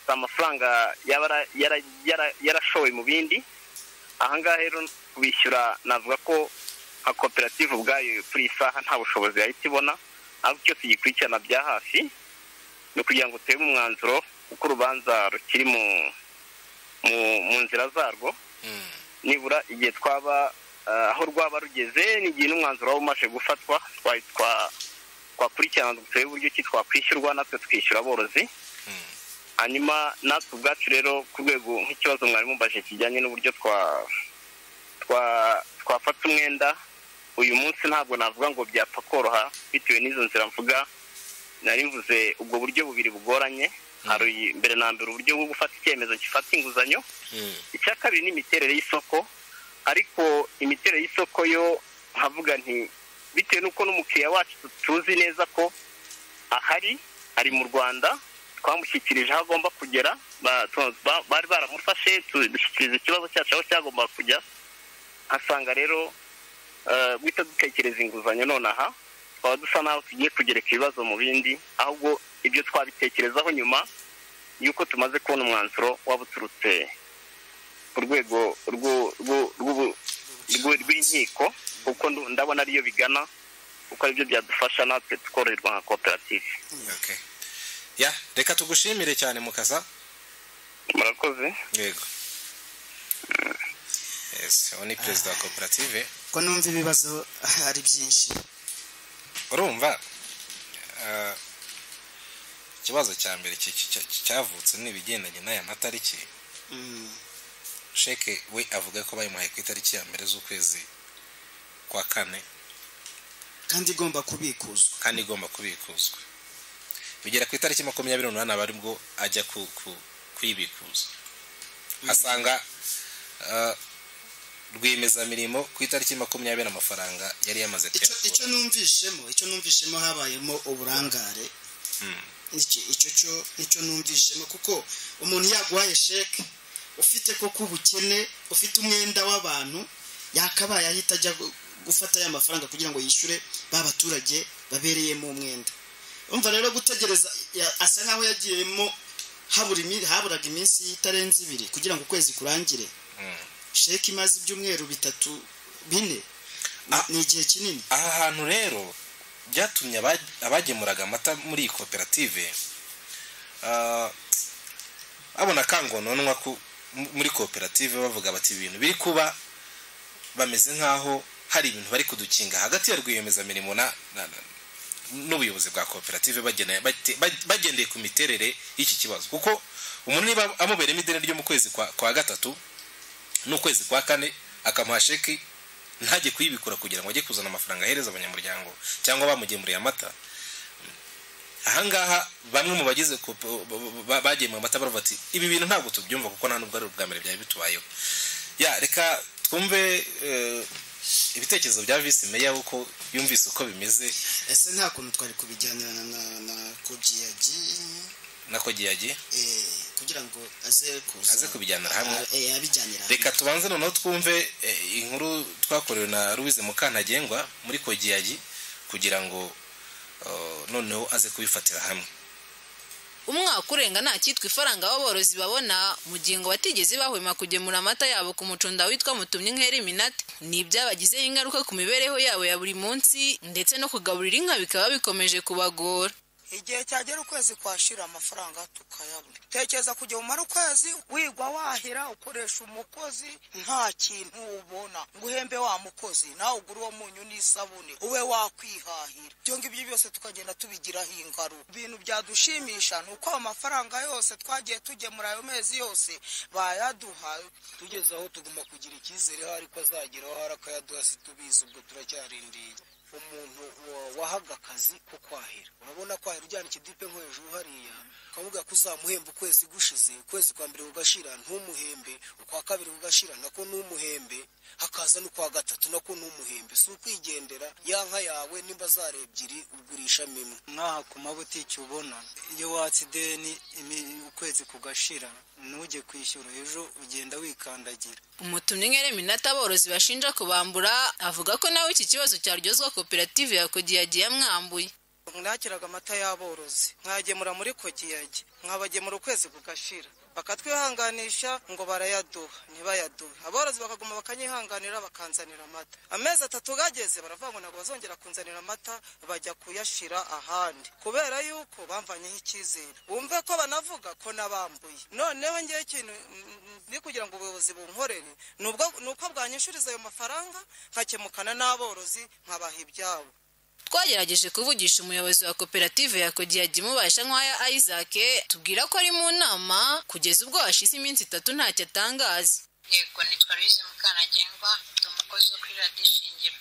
si amafaranga yaba ara- yara- yara- yarashowe mu bindi ahangaha rero kubishyura navuga ko nka koperative ubwayo kuri iyi saha nta bushobozi yahita ibona ahubwo icyo tugikurikirana bya hafi ni ukugira ngo turebe umwanzuro uko urubanza rukiri mu mu- mu nzira zarwo Mm. nibura igihe twaba eh, aho rwaba rugeze n'igihe n'umwanzuro waba umaze gufatwa twa- twa- twakurikirana turebe uburyo ki twakwishyurwa natwe tukishyura aborozi Mm. hanyuma natwe ubwacu rero ku rwego nk'ikibazo mwari mumbaje kijyanye n'uburyo twa twa twafata umwenda uyu munsi ntabwo navuga ngo byapfa koroha bitewe n'izo nzira mvuga nari mvuze ubwo buryo bubiri bugoranye hari mbere na mbere uburyo bwo gufata icyemezo gifata inguzanyo icya kabiri ni imiterere y'isoko ariko imiterere y'isoko yo nkavuga nti bitewe n'uko n'umukiriya wacu tuzi neza ko ahari ari mu rwanda twamushyikirije aho agomba kugera ba- tu- ba- bari baramufashe tu- dushyikiriza ikibazo cyacu aho cyagombaga kujya nkasanga rero eh, guhita dutekereza inguzanyo nonaha twaba dusa naho tugiye kugereka ibibazo mu bindi ahubwo ibyo twabitekerezaho nyuma y'uko tumaze kubona umwanzuro waba uturutse ku rwego rw'u- rw'u- rw'ubu- rw'u- rw'inkiko kuko ndu- ndabona ariyo bigana kuko aribyo byadufasha natwe tukoroherwa nka koperative Okay. ya reka tugushimire cyane mukasa murakoze yego yes uwo ni perezida wa koperative ko numva ibibazo ari byinshi urumva eh, ikibazo cya mbere ki- ki- cya- cyavutse ni ibigendanye n'aya matariki Mm. sheke we avuga ko bayimuhaye ku itariki ya mbere z'ukwezi kwa kane kandi igomba kubikuzwa kandi igomba kubikuzwa bigera ku itariki makumyabiri n'umunani aba aribwo ajya ku- ku- kuyibikuza asanga eh, rwiyemezamirimo ku itariki makumyabiri amafaranga yari yamaze icyo kuyakura icyo numvishemo icyo numvishemo habayemo uburangare Mm. Iki- icyo cyo nicyo numvishemo kuko umuntu yaguhaye sheke ufite koko ubukene ufite umwenda w'abantu yakabaye ahita ajya gu- gufata ya mafaranga kugira ngo yishyure ba baturage babereyemo umwenda umva rero gutegereza ya- asa nkaho yagiyemo habura imi- haburaga iminsi itarenze ibiri kugira ngo ukwezi kurangire Mm. sheke imaze ibyumweru bitatu bine ni- Ah. ni igihe kinini aha hantu rero byatumye aba- abagemuraga amata muri iyi koperative ah, babona akangononwa ku- mu- muri koperative bavuga bati ibintu biri kuba bameze nk'aho hari ibintu bari kudukinga hagati ya rwiyemezamirimo na- na- na- n'ubuyobozi bwa koperative bagena- bate- ba- bagendeye ku miterere y'iki kibazo kuko umuntu niba amubereyemo ideni ryo mu kwezi kwa kwa gatatu n'ukwezi kwa kane akamuha sheki ntajye kuyibikura kugira ngo ajye kuzana amafaranga ahereza abanyamuryango cyangwa bamugemuriye amata ahangaha bamwe mu bagize kope- ba- bagemuye amata baravuga ati ibi bintu ntabwo tubyumva kuko nta nubwo ari ubwa mbere byari bitubayeho ya reka twumve eh, ibitekerezo bya visi meya uko yumvise uko bimeze ese nta kuntu twari kubijyana na- na na kogi yagiye nako giyagiye eh, kugira ngo aze kuza Aze kubijyanira hamwe. Ah, eh, abijyanira hamwe. reka tubanze noneho twumve eh, inkuru twakorewe na louise mukantagengwa muri kogiyagi kugira ngo eh, noneho aze kubifatira hamwe umwaka urenga nta cyitwa ifaranga aborozi babona mu gihe ngo batigeze bahwema kugemura amata yabo ku mucunda witwa mutumye nk'eri minati ni ibyabagizeho ingaruka ku mibereho yabo ya buri munsi ndetse no kugaburira inka bikaba bikomeje kubagora igihe cyagera ukwezi kwashira amafaranga tukayabona tekereza kujya umara ukwezi wigwa wahira ukoresha umukozi nta kintu ubona ngo uhembe wa mukozi nawe ugura uwo munyu n'isabune ube wakwihahira ibyo ngibyo byose tukagenda tubigiraho ingaruka ibintu byadushimisha ni uko amafaranga yose twagiye tugemura ayo mezi yose bayaduha tugeze aho tugomba kugira icyizere aho ariko azageraho hari akayaduha si tubizi ubwo turacyarindiye umuntu wa- wahaga akazi ko kwahira urabona kwahira ujyana ikidipe nko hejuru hariya ukavuga ko uzamuhemba ukwezi gushize ukwezi kwa mbere kugashira ntumuhembe ukwa kabiri kugashira nako ntumuhembe hakaza n'ukwa gatatu nako ntumuhembe si ukwigendera ya nka yawe nimba zari ebyiri ugurishamo imwe nk'aha ku mabutiki ubona iyo watse ideni imi- ukwezi kugashira ntujye kwishyura ejo ugenda wikandagira umutumye nk'eri minati aborozi bashinja kubambura avuga ko nawe iki kibazo cyaryozwa koperative ya kogiyagiye yamwambuye nakiraga amata y'aborozi nkayagemura muri kogiyage nkabagemura ukwezi kugashira bakatwihanganisha ngo barayaduha ntibayaduhe aborozi bakaguma bakanyihanganira bakanzanira amata amezi atatu gageze baravuga ngo ntabwo bazongera kunzanira amata bajya kuyashira ahandi kubera yuko bamvanyeho icyizere bumve ko banavuga ko nabambuye noneho ngewe ikintu mm, mm, ni kugira ngo ubuyobozi bunkorere ni ubwo- ni uko bwanyishyuriza ayo mafaranga nkakemukana n'aborozi nkabaha ibyabo twagerageje kuvugisha umuyobozi wa koperative ya kogiyagi mubasha nk'aya isaac tubwira ko ari mu nama kugeza ubwo hashize iminsi itatu ntacyo atangaza yego nitwa louise mukanagengwa ndi umukozi wo kuri radiyo ishingiro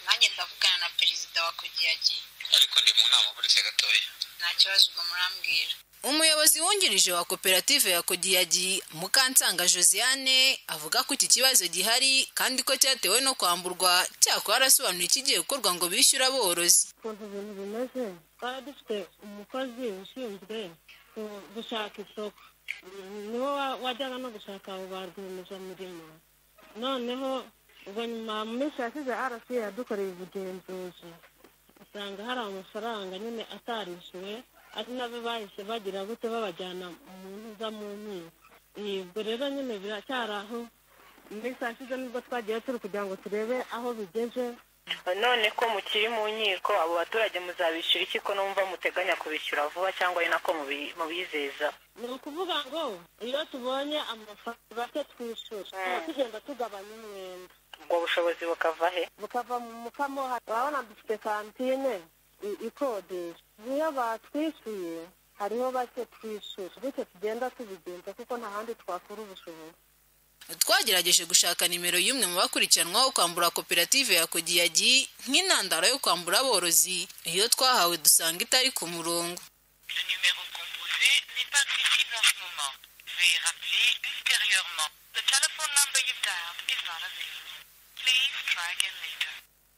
nanjye ndavugana na perezida wa kogiyagi ariko ndi mu nama buretse gatoya nta kibazo ubwo murambwira umuyobozi wungirije wa koperative ya kodiyagi mukansanga josiane avuga ko iki kibazo gihari kandi ko cyatewe no kwamburwa cyakora arasobanura ikigiye gukorwa ngo bishyure aborozi ukuntu ibintu bimeze twari dufite umukozi ushinzwe ku- gushaka isoko niho wa- wajyaga no gushaka abo ba rwiyemezamirimo noneho ubwo nyuma mu minsi yashize rc yadukoreye ubugenzuzi usanga hari amafaranga nyine atarishyuwe ari nabo bahise bagira gute babajyana mu ntuza mu nkiko Iyi, ubwo rero nyine biracyari aho mu minsi yashize nibwo twagiye turi kugira ngo turebe aho bigeze none ko mukiri mu nkiko abo baturage muzabishyura iki ko numva muteganya kubishyura vuba cyangwa ari nako mubi- mubizeza ni ukuvuga ngo iyo tubonye amafaranga bake twishyura tuba tugenda tugabanya umwenda ubwo bushobozi bukava he bukava mu mukamo urabona dufite kantine i- ikodesha niyo batwishyuye hariho bake twishyura bityo tugenda tubigenza kuko nta handi twakura ubushobozi twagerageje gushaka nimero y'umwe mu bakurikiranwaho kwambura koperative ya kodiyagi nk'intandaro yo kwambura aborozi iyo twahawe dusanga itari ku murongo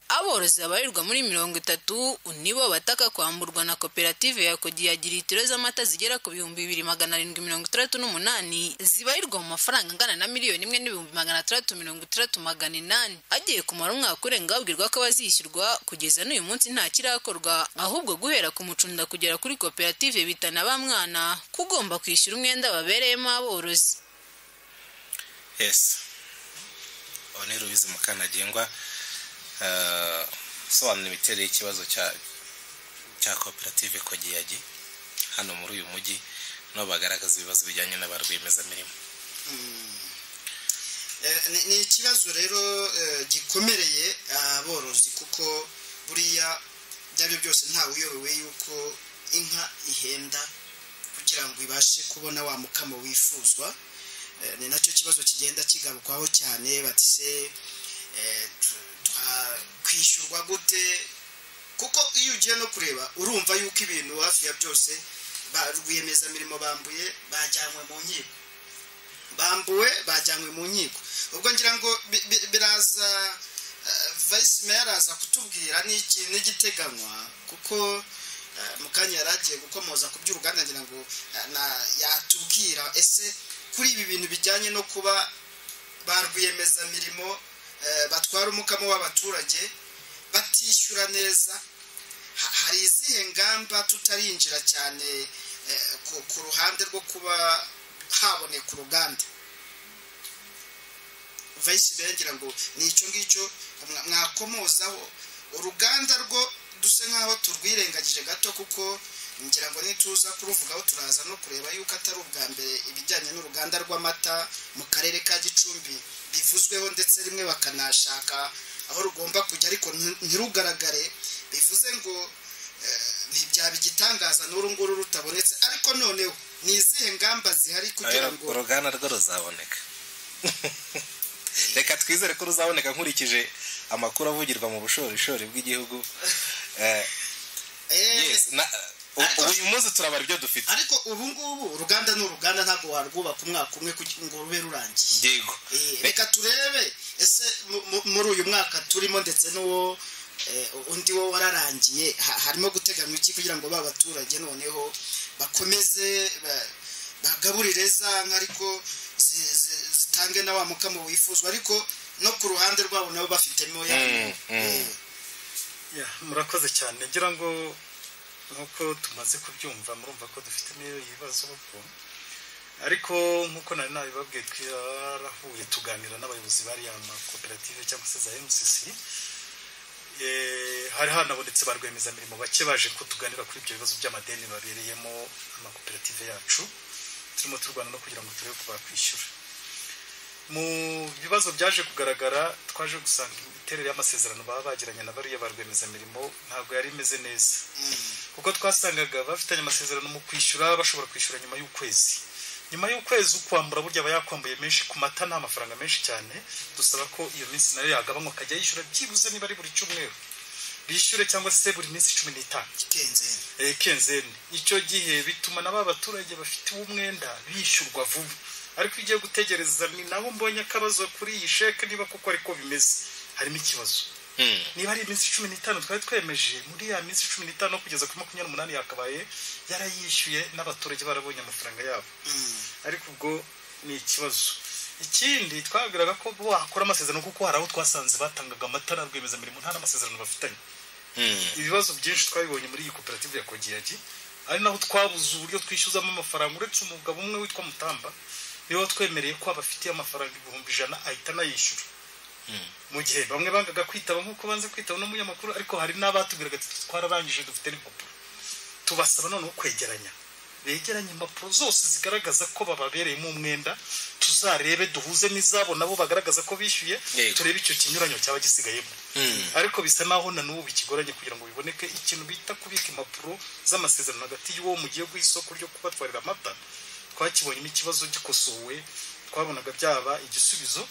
aborozi babarirwa muri mirongo itatu nibo bataka kwamburwa na koperative ya kodiyagi litiro z'amata zigera ku bihumbi bibiri magana arindwi mirongo itandatu n'umunani zibarirwa mu mafaranga angana na miliyoni imwe n'ibihumbi magana atandatu mirongo itandatu magana inani agiye kumara umwaka urenga babwirwa ko bazishyurwa kugeza n'uyu munsi nta kirakorwa ahubwo guhera ku mucunda kugera kuri koperative bitana ba mwana ko ugomba kwishyura umwenda wabereyemo aborozi yes aho ni rubizi mukanagengwa eh, usobanura imiterere y'ikibazo cya cya koperative kogiyagi hano muri uyu mujyi no bagaragaza ibibazo bijyanye n'aba rwiyemezamirimo Eh, ni- ni ikibazo rero eh, gikomereye aborozi kuko buriya ibyo ari byo byose ntawe uyobewe yuko inka ihenda kugira ngo ibashe kubona wa mukamo wifuzwa Eh, ni nacyo kibazo kigenda kigarukwaho cyane bati se eh, tu- twa- kwishyurwa gute kuko iyo ugiye no kureba urumva yuko ibintu hafi ya byose ba rwiyemezamirimo bambuye bajyanywe mu nkiko bambuwe bajyanywe mu nkiko ubwo ngira ngo bi- bi- biraza eh, vice mayor araza kutubwira n'iki n'igiteganywa kuko eh, mu kanya yari agiye gukomoza ku by'uruganda ngira ngo eh, na- yatubwira ese kuri ibi bintu bijyanye no kuba ba rwiyemezamirimo eh, batwara umukamo w'abaturage batishyura neza ha- hari izihe ngamba tutarinjira cyane eh, ku- ku ruhande rwo kuba haboneka uruganda vice mayor ngira ngo ni icyo ngicyo mwa- mwakomozaho uruganda rwo dusa nk'aho turwirengagije gato kuko ngira ngo nituza kuruvugaho turaza no kureba yuko atari ubwa mbere ibijyanye n'uruganda rw'amata mu karere ka gicumbi bivuzweho ndetse rimwe bakanashaka aho rugomba kujya ariko nti- ntirugaragare bivuze ngo eh, ntibyaba igitangaza n'uru nguru rutabonetse ariko noneho ni izihe ngamba zihari kugira ngo uruganda rwo ruzaboneka reka twizere ko ruzaboneka nkurikije amakuru avugirwa mu bushorishori bw'igihugu Eh, yes, na- ubu uyu munsi turabara ibyo dufite ariko ubu ngubu uruganda ni uruganda ntabwo warwubaka umwaka umwe kugira ngo rube rurangiye yego Eh, reka turebe ese mu- mu- muri uyu mwaka turimo ndetse n'uwo eh, undi wo wararangiye ha- harimo guteganywa iki kugira ngo ba baturage noneho bakomeze ba- bagaburire za nka ariko zi- zi- zitange na wa mukamo wifuzwa ariko no ku ruhande rwabo nabo bafitemo ya Mm, mm. Yeah, murakoze cyane ngira ngo nk'uko tumaze kubyumva murumva ko dufitemo ibibazo kuko ariko nk'uko nari nabibabwiye twarahuye tuganira n'abayobozi bariya makoperative cyangwa se za mcc Eh, hari hanabonetse ba rwiyemezamirimo bake baje kutuganira kuri ibyo bibazo by'amadeni babereyemo amakoperative yacu turimo turwana no kugira ngo turebe ko bakwishyura mu bibazo byaje kugaragara twaje gusanga imiterere y'amasezerano baba bagiranye na bariya ba rwiyemezamirimo ntabwo yari imeze neza kuko twasangaga bafitanye amasezerano mu kwishyura bashobora kwishyura nyuma y'ukwezi nyuma y'ukwezi ukwambura burya aba yakwambuye menshi ku mata ni amafaranga menshi cyane dusaba ko iyo minsi nayo yagabanywa akajya yishyura byibuze niba ari buri cyumweru bishyure cyangwa se buri minsi cumi n'itanu Eh, kenzeni icyo gihe bituma na ba baturage bafite umwenda bishyurwa vuba ariko iyo ugiye gutegereza ni naho mbonye akabazo kuri iyi sheke niba kuko ariko bimeze harimo ikibazo niba ari iminsi cumi n'itanu twari twemeje muri ya minsi cumi n'itanu kugeza kuri makumyabiri n'umunani yakabaye yarayishyuye n'abaturage barabonye amafaranga yabo ariko ubwo ni ikibazo ikindi twabwiraga ko wakora amasezerano kuko hari aho twasanze batangaga amata na rwiyemezamirimo nta n'amasezerano bafitanye ibibazo byinshi twabibonye muri iyi koperative ya kogiyagi ari naho twabuze uburyo twishyuzamo amafaranga uretse umugabo umwe witwa mutamba niwe watwemereye ko abafitiye amafaranga ibihumbi ijana ahita anayishyura mu gihe bamwe bangaga kwitaba nk'uko banze kwitaba n'umunyamakuru ariko hari n'abatubwiraga ati twararangije dufite n'impapuro tubasaba noneho kwegeranya begeranye impapuro zose zigaragaza ko bababereyemo umwenda tuzarebe duhuze n'izabo nabo bagaragaza ko bishyuye turebe icyo kinyuranyo cyaba gisigayemo ariko bisa naho na n'ubu bikigoranye kugira ngo biboneke ikintu bita kubika impapuro z'amasezerano hagati y'uwo mugiye guha isoko ryo kubatwarira amata twakibonyemo ikibazo gikosowe twabonaga byaba igisubizo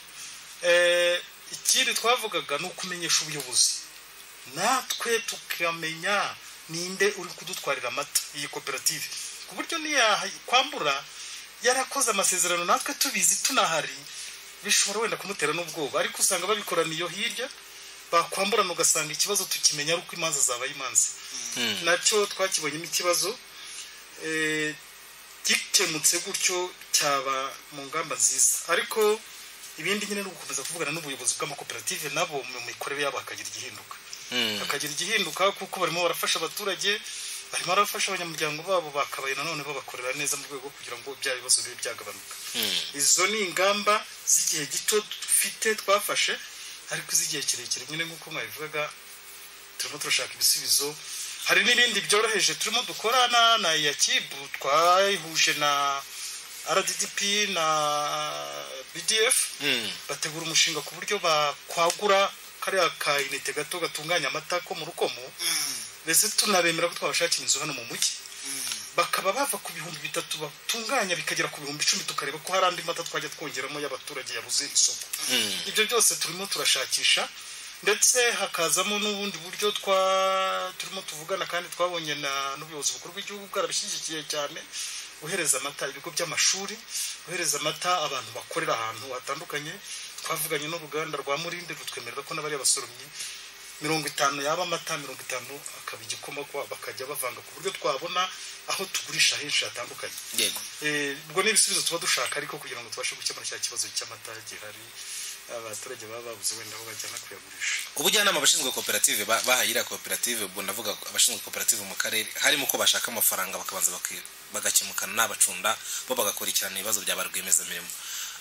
Eh, ikindi twavugaga ni ukumenyesha ubuyobozi natwe tukamenya ninde uri kudutwarira amata iyi koperative ku buryo kwambura yarakoze amasezerano natwe tubizi tunahari bishobora wenda kumutera n'ubwoba ariko usanga babikoraniye iyo hirya bakwamburana ugasanga ikibazo tukimenya ari uko imanza zabaye imanza nacyo twakibonyemo ikibazo eh, gikemutse gutyo cyaba mu ngamba nziza ariko ibindi nyine ni ugukomeza kuvugana n'ubuyobozi bw'amakoperative nabo mu mikorere yabo hakagira igihinduka hakagira igihinduka kuko barimo barafasha abaturage barimo barafasha abanyamuryango babo bakabaye nanone babakorera neza mu rwego kugira ngo bya bibazo bibe byagabanuka izo ni ingamba z'igihe gito dufite twafashe ariko iz'igihe kirekire nyine nk'uko mwabivugaga turimo turashaka ibisubizo hari n'ibindi byoroheje turimo dukorana na yakibu twayihuje na rdp na bdf bategura umushinga ku buryo bakwagura kariya ka inite gato gatunganya amata ko mu rukomo ndetse tunabemera ko twabashakira inzu hano mu mujyi bakaba bava ku bihumbi bitatu batunganya bikagera ku bihumbi icumi tukareba ko hari andi mata twajya twongeramo y'abaturage yabuze isoko ibyo byose turimo turashakisha ndetse hakazamo n'ubundi buryo twa turimo tuvugana kandi twabonye n'ubuyobozi bukuru bw'igihugu bwarabishyigikiye cyane uhereza amata ibigo by'amashuri uhereza amata abantu bakorera ahantu hatandukanye twavuganye n'uruganda rwa murinde rutwemerera ko n'abari abasoromyi mirongo itanu yaba amata mirongo itanu akaba igikoma bakajya bavanga ku buryo twabona aho tugurisha henshi hatandukanye ubwo ni ibisubizo tuba dushaka ariko kugira ngo tubashe gukemura cya kibazo cy'amata gihari abaturage baba babuze wenda aho bajyana kuyagurisha ubujyanama abashinzwe koperative ba- bahaye iriya koperative ubwo ndavuga abashinzwe koperative mu karere harimo ko bashaka amafaranga bakabanza baki- bagakemukana n'abacunda bo bagakurikirana ibibazo bya ba rwiyemezamirimo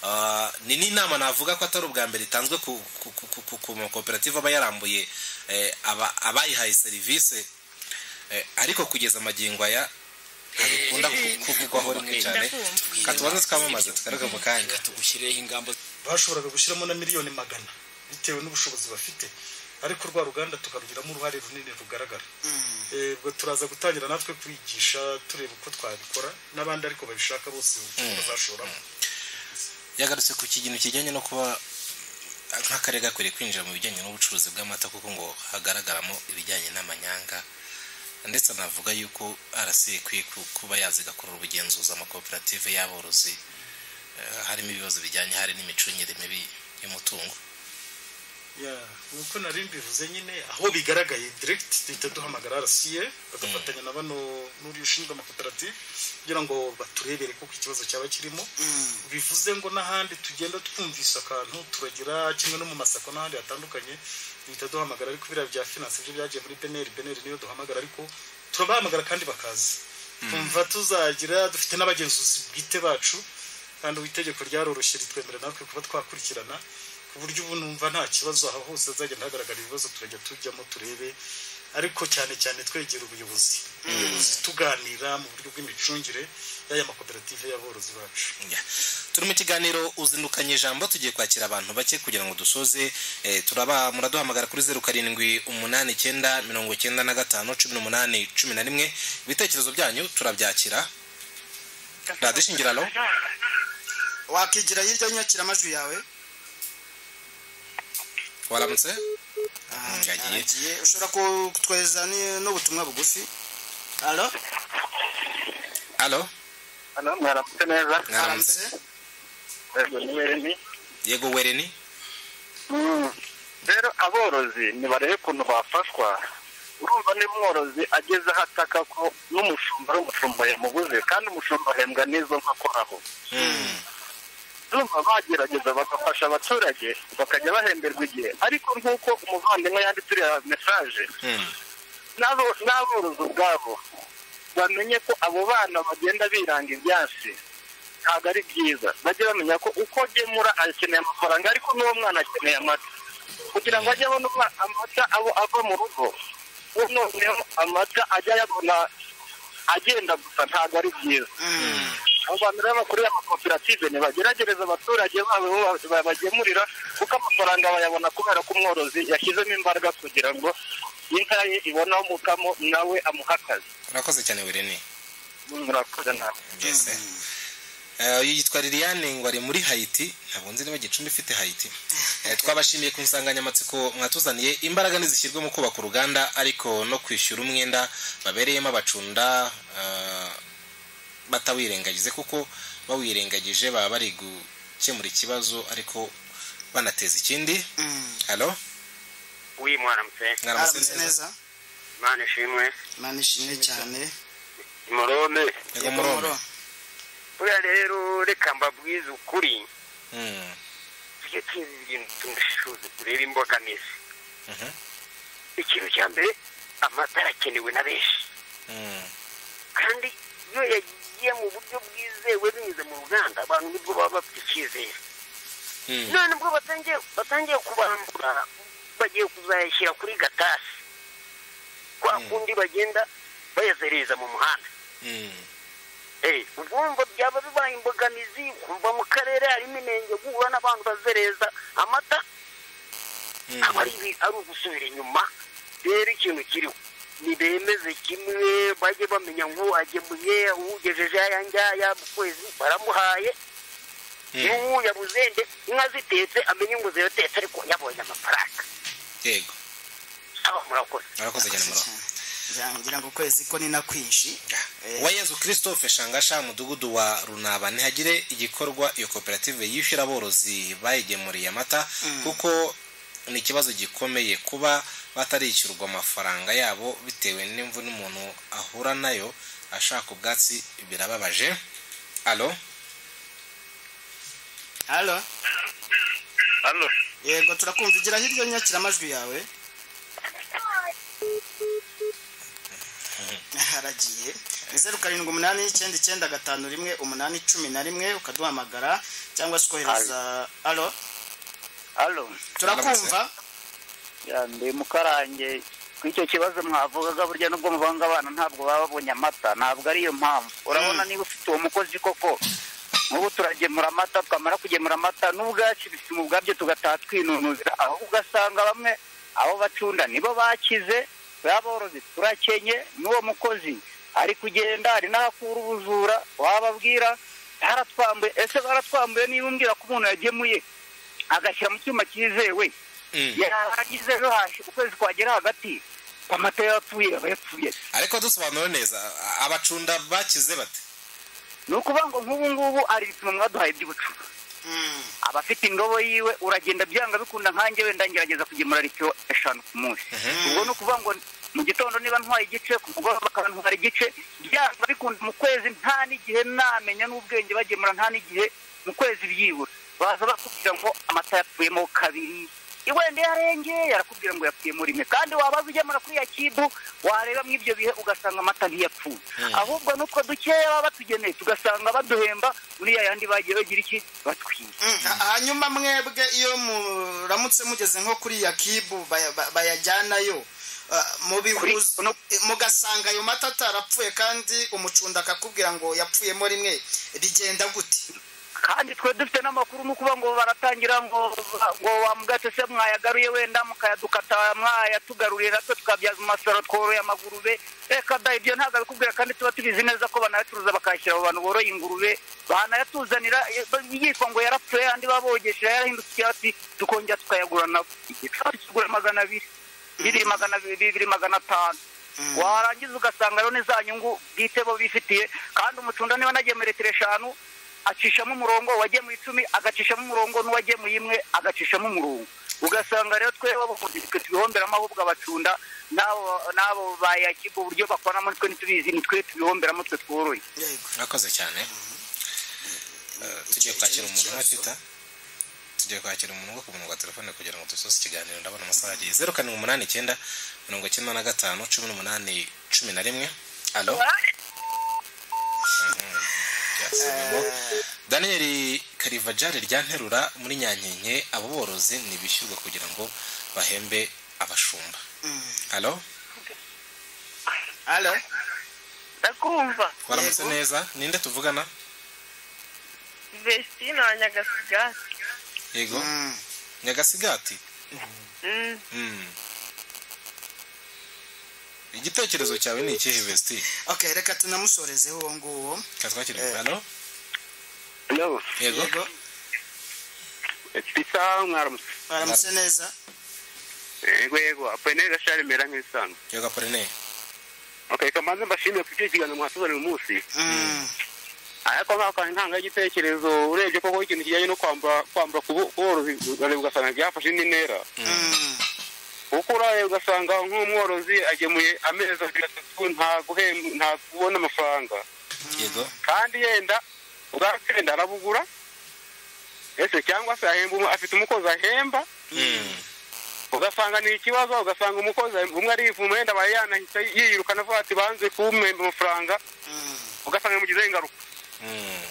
Ah, ni n'inama navuga ko atari ubwa mbere itanzwe ku ku- ku- ku- ku- ku makoperative aba yarambuye eh, aba- abayihaye serivisi Eh, ariko kugeza amagingo aya ntabikunda ku- kuvugwaho rimwe cyane Ka tubanze twamamaze tugaruke mu kanya tugushyireho ingamba bashoboraga gushyiramo na miliyoni magana bitewe n'ubushobozi bafite ariko rwa ruganda tukarugiramo uruhare runini rugaragara Eh, ubwo turaza gutangira natwe kwigisha tureba uko twabikora n'abandi ariko babishaka bose Mm. bazashoramo yagarutse ku kintu kijyanye no kuba nk'akarere gakwiriye kwinjira mu bijyanye n'ubucuruzi bw'amata kuko ngo hagaragaramo ibijyanye n'amanyanga ndetse anavuga yuko arasi ikwiye ku- kuba yaza igakorera ubugenzuzi amakoperative y'aborozi eh, harimo ibibazo bijyanye hari n'imicungire mibi y'umutungo Ya, nk'uko nari mbivuze nyine aho bigaragaye direct duhita duhamagara arasiye bagafatanya na bano n'uriya ushinzwe amakoperative kugira ngo baturebere kuko ikibazo cyaba kirimo bivuze ngo n'ahandi tugenda twumvise akantu turagira kimwe no mu masako n'ahandi hatandukanye duhita duhamagara ariko biriya bya finance byo byagiye muri beneri beneri niyo duhamagara ariko turabahamagara kandi bakaza twumva tuzagira dufite n'abagenzuzi bwite bacu kandi ubu itegeko ryaroroshye ritwemerera natwe kuba twakurikirana ku buryo ubu numva nta kibazo aho hose hazagenda hagaragara ibibazo turajya tujyamo turebe ariko cyane cyane twegera ubuyobozi ubuyobozi tuganira mu buryo bw'imicungire y'aya makoperative y'aborozi bacu turi mu kiganiro uzindukanye ijambo tugiye kwakira abantu bake kugira ngo dusoze eh, turaba muraduhamagara kuri zeru karindwi umunani icyenda mirongo icyenda na gatanu cumi n'umunani cumi na rimwe ibitekerezo byanyu turabyakira radiyo ishingirano wakigira hirya y'inyakira amajwi yawe waramutse yagiye ushobora kutwohereza ni- n'ubutumwa bugufi alo alo mwaramutse neza mwaramutse Yego, ni Wereni. yego wereni rero aborozi nibarebe ukuntu bafashwa urumva niba umworozi ageze aho ataka ko n'umushumba ari umushumba yamuguze kandi umushumba ahembwa n'izo nka akoraho urumva bagerageza bagafasha abaturage bakajya bahemberwa igihe ariko nk'uko umuvandimwe yanditse uriya mesaje n'abo- n'aborozi ubwabo bamenye ko abo bana bagenda biranga ibyansi ntabwo ari byiza bajye bamenya ko uko agemura akeneye amafaranga ariko n'uwo mwana akeneye amata kugira ngo ajye abona umwa- amata abo ava mu rugo ubu noneho amata ajya ayabona agenda gusa ntabwo ari byiza abo bantu rero bakuriye amakoperative ntibageragereza abaturage babo bo babagemurira kuko amafaranga bayabona kubera ko umworozi yashyizemo imbaraga kugira ngo inka ye iboneho umukamo nawe amuhe akazi urakoze cyane wereni murakoze nawe ngeze uyu yitwa liliane ngo ari muri hayiti ntabwo nzi niba gicumbi ifite hayiti Eh, twabashimiye ku nsanganyamatsiko mwatuzaniye imbaraga ntizishyirwe mu kubaka uruganda ariko no kwishyura umwenda babereyemo abacunda eh, batawirengagize kuko bawirengagije baba bari gukemura ikibazo ariko banateza ikindi halo wi mwaramutse mwaramutse neza imana ishimwe imana ishimwe cyane murome yego murome buriya rero reka mbabwize ukuri Mm, tujye tuzi ibintu tunashishuze turebe imbogamizi mhm, ikintu cya mbere amata arakenewe na benshi mm. kandi iyo yagiye mu buryo bwizewe binyuze mu ruganda abantu nibwo baba bafite icyizere Mm. none ubwo batangiye batangiye kubambura bagiye kuzayashyira kuri gatasi kwa kundi bagenda bayazereza mu muhanda Mm. Eh, ubwo wumva byaba bibaye imbogamizi kumva mu karere harimo inenge guhura n'abantu bazereza amata aba ari ibi- ari ugusubira inyuma rero ikintu kiriho ntibemeze kimwe bajye bamenya ngo agemuye uwugejeje aya ngaya mu kwezi baramuhaye n'ubu yabuze nde inka zitetse amenye ngo ziratetse ariko yabonye amafaranga yego aba murakoze murakoze cyane murome ngira ngo ukwezi ko ni na kwinshi wa yezu christophe shangasha umudugudu wa runaba ntihagire igikorwa iyo koperative yishyura aborozi bayigemuriye amata kuko ni ikibazo gikomeye kuba batarishyurwa amafaranga yabo bitewe n'imvune umuntu ahura nayo ashaka ubwatsi birababaje alo halo halo yego turakumva igira hirya y'inyakira amajwi yawe haragiye ni zeru karindwi umunani icyenda icyenda gatanu rimwe umunani cumi na rimwe ukaduhamagara cyangwa se ukohereza alo halo turakumva ndi mukarange ku icyo kibazo mwavugaga burya nubwo muvanga abana ntabwo baba babonye amata ntabwo ariyo mpamvu urabona niba ufite uwo mukozi koko nk'ubu turagemura amata twamara kugemura amata n'ubwacu mu bwabyo tugataha twinunuzira aho ugasanga bamwe abo bacunda nibo bakize baborozi turakenye n'uwo mukozi ari kugenda hari n'ahakura ubujura wababwira baratwambuye ese baratwambuye niba umbwira ko umuntu yagemuye agashyira mu cyuma cyizewe yarangiza ejo hashi ukwezi kwagera hagati amata yapfuye aba yapfuye ariko dusobanura neza a- abacunda bakize bate ni ukuvuga ngo nk'ubu ngubu ari ibipimo mwaduhaye by'ubucuruzi aba afite indobo yiwe uragenda byanga bikunda nkanjye wenda ngerageza kugemura litiro eshanu ku munsi ubwo ni ukuvuga ngo mu gitondo niba ntwaye igice ku mugoroba akaba ntwara igice byanga bikunda mu kwezi nta n'igihe namenya n'ubwenge bagemura nta n'igihe mu kwezi byibura baza bakubwira ngo amata yapfuyemo kabiri wenda yarengeye arakubwira ngo yapfuyemo rimwe kandi wabaza ugemura kuri ya kibu wareba mu ibyo bihe ugasanga amata ntiyapfuye ahubwo n'utwo dukeya baba batugeneye tugasanga baduhemba muri ya yandi bagiye bagira iki batwiye hanyuma mwebwe iyo muramutse mugeze nko kuri ya kibu baya- ba- bayajyanayo ah, mubihuza- mugasanga ayo mata atarapfuye kandi umucunda akakubwira ngo yapfuyemo rimwe rigenda gute kandi twe dufite n'amakuru ni ukuvuga ngo baratangira ngo ngo wamugatse se mwayagaruye wenda mukayadukata mwayatugarurira natwe tukabyaza umusoro tworoye amagurube reka da ibyo ntabwo abikubwira kandi tuba tubizi neza ko banayacuruza bakayashyira abo bantu boroye ingurube banayatuzanira yitwa ngo yarapfuye andi babogesheje yarahindutse icyatsi tukongera tukayagura nabo igifashi kigura magana abiri bibiri magana abiri bibiri magana atanu warangiza ugasanga rero ni za nyungu bwite bo bifitiye kandi umutunda niba nagiye muri litiro eshanu acishamo umurongo uwagemura icumi agacishamo umurongo n'uwagemuye imwe agacishamo umurongo ugasanga rero twe twe tubihombera amahubwo abacunda n'abo n'abo bayakiga uburyo bakoramo twe ntitubizi ni twe tubihomberamo twe tworoye murakoze cyane tugiye kwakira umuntu umwe twita tugiye kwakira umuntu wo ku murongo wa telefone kugira ngo dusoze ikiganiro ndabona amasaha agiye zeru karindwi umunani icyenda mirongo icyenda na gatanu cumi n'umunani cumi na rimwe alo daniel karivajari ryanterura muri nyankenke abo borozi ni ibishyurwa kugira ngo bahembe abashumba alo alo ndakumva waramutse neza ninde tuvugana vestina wa nyagasigati yego nyagasigati igitekerezo cyawe ni ikihe vesti okay reka tunamusorezeho uwo nguwo katwakire hano Hello. yego Pisa mwaramutse. baramutse neza Yego yego, Apolline Gashari mera nk'isanzwe. yego apurene Okay, kamanze mbashimiye ku cyo kiganiro mwatuzaniye uyu munsi. Mm. Ariko nka kandi ntanga igitekerezo urebye koko ikintu kijyanye no kwambura kwambura ku bo- borozi ugasanga ugasanga byafashe indi ntera. Kuko uraye ugasanga nk'umworozi agemuye amezi abiri atatu nta guhemba nta kubona amafaranga. yego kandi yenda ubwakenda arabugura ese cyangwa se ahemba umu- afite umukozi ahemba ugasanga ni ikibazo ugasanga umukozi umwe arivuma yenda aba yanahita yirukana avuga ati banze kumwemba amafaranga ugasanga bimugizeho ingaruka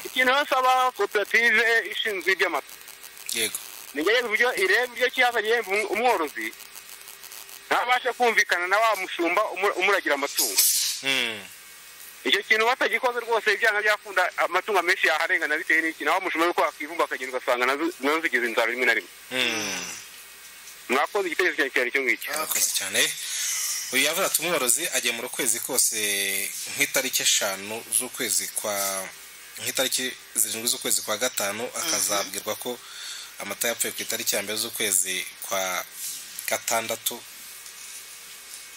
ikintu basaba koperative ishinzwe iby'amata yego nigerageza uburyo ireba uburyo kiyaza gihemba um- umworozi ntabashe kumvikana na wa mushumba umu- umuragira amatungo icyo kintu batagikoze rwose ibyanga byakunda amatungo menshi yaharengana bitewe n'iki naho umushumba yuko wakivumba akagenda ugasanga nazo- nazo zigize inzara rimwe na rimwe mwakoze igitekerezo cyanjye cyane icyo ngicyo murakoze cyane uyu yavuga ati umworozi agemura ukwezi kose nk'itariki eshanu z'ukwezi kwa nk'itariki zirindwi z'ukwezi kwa gatanu akazabwirwa ko amata yapfuye ku itariki ya mbere z'ukwezi kwa gatandatu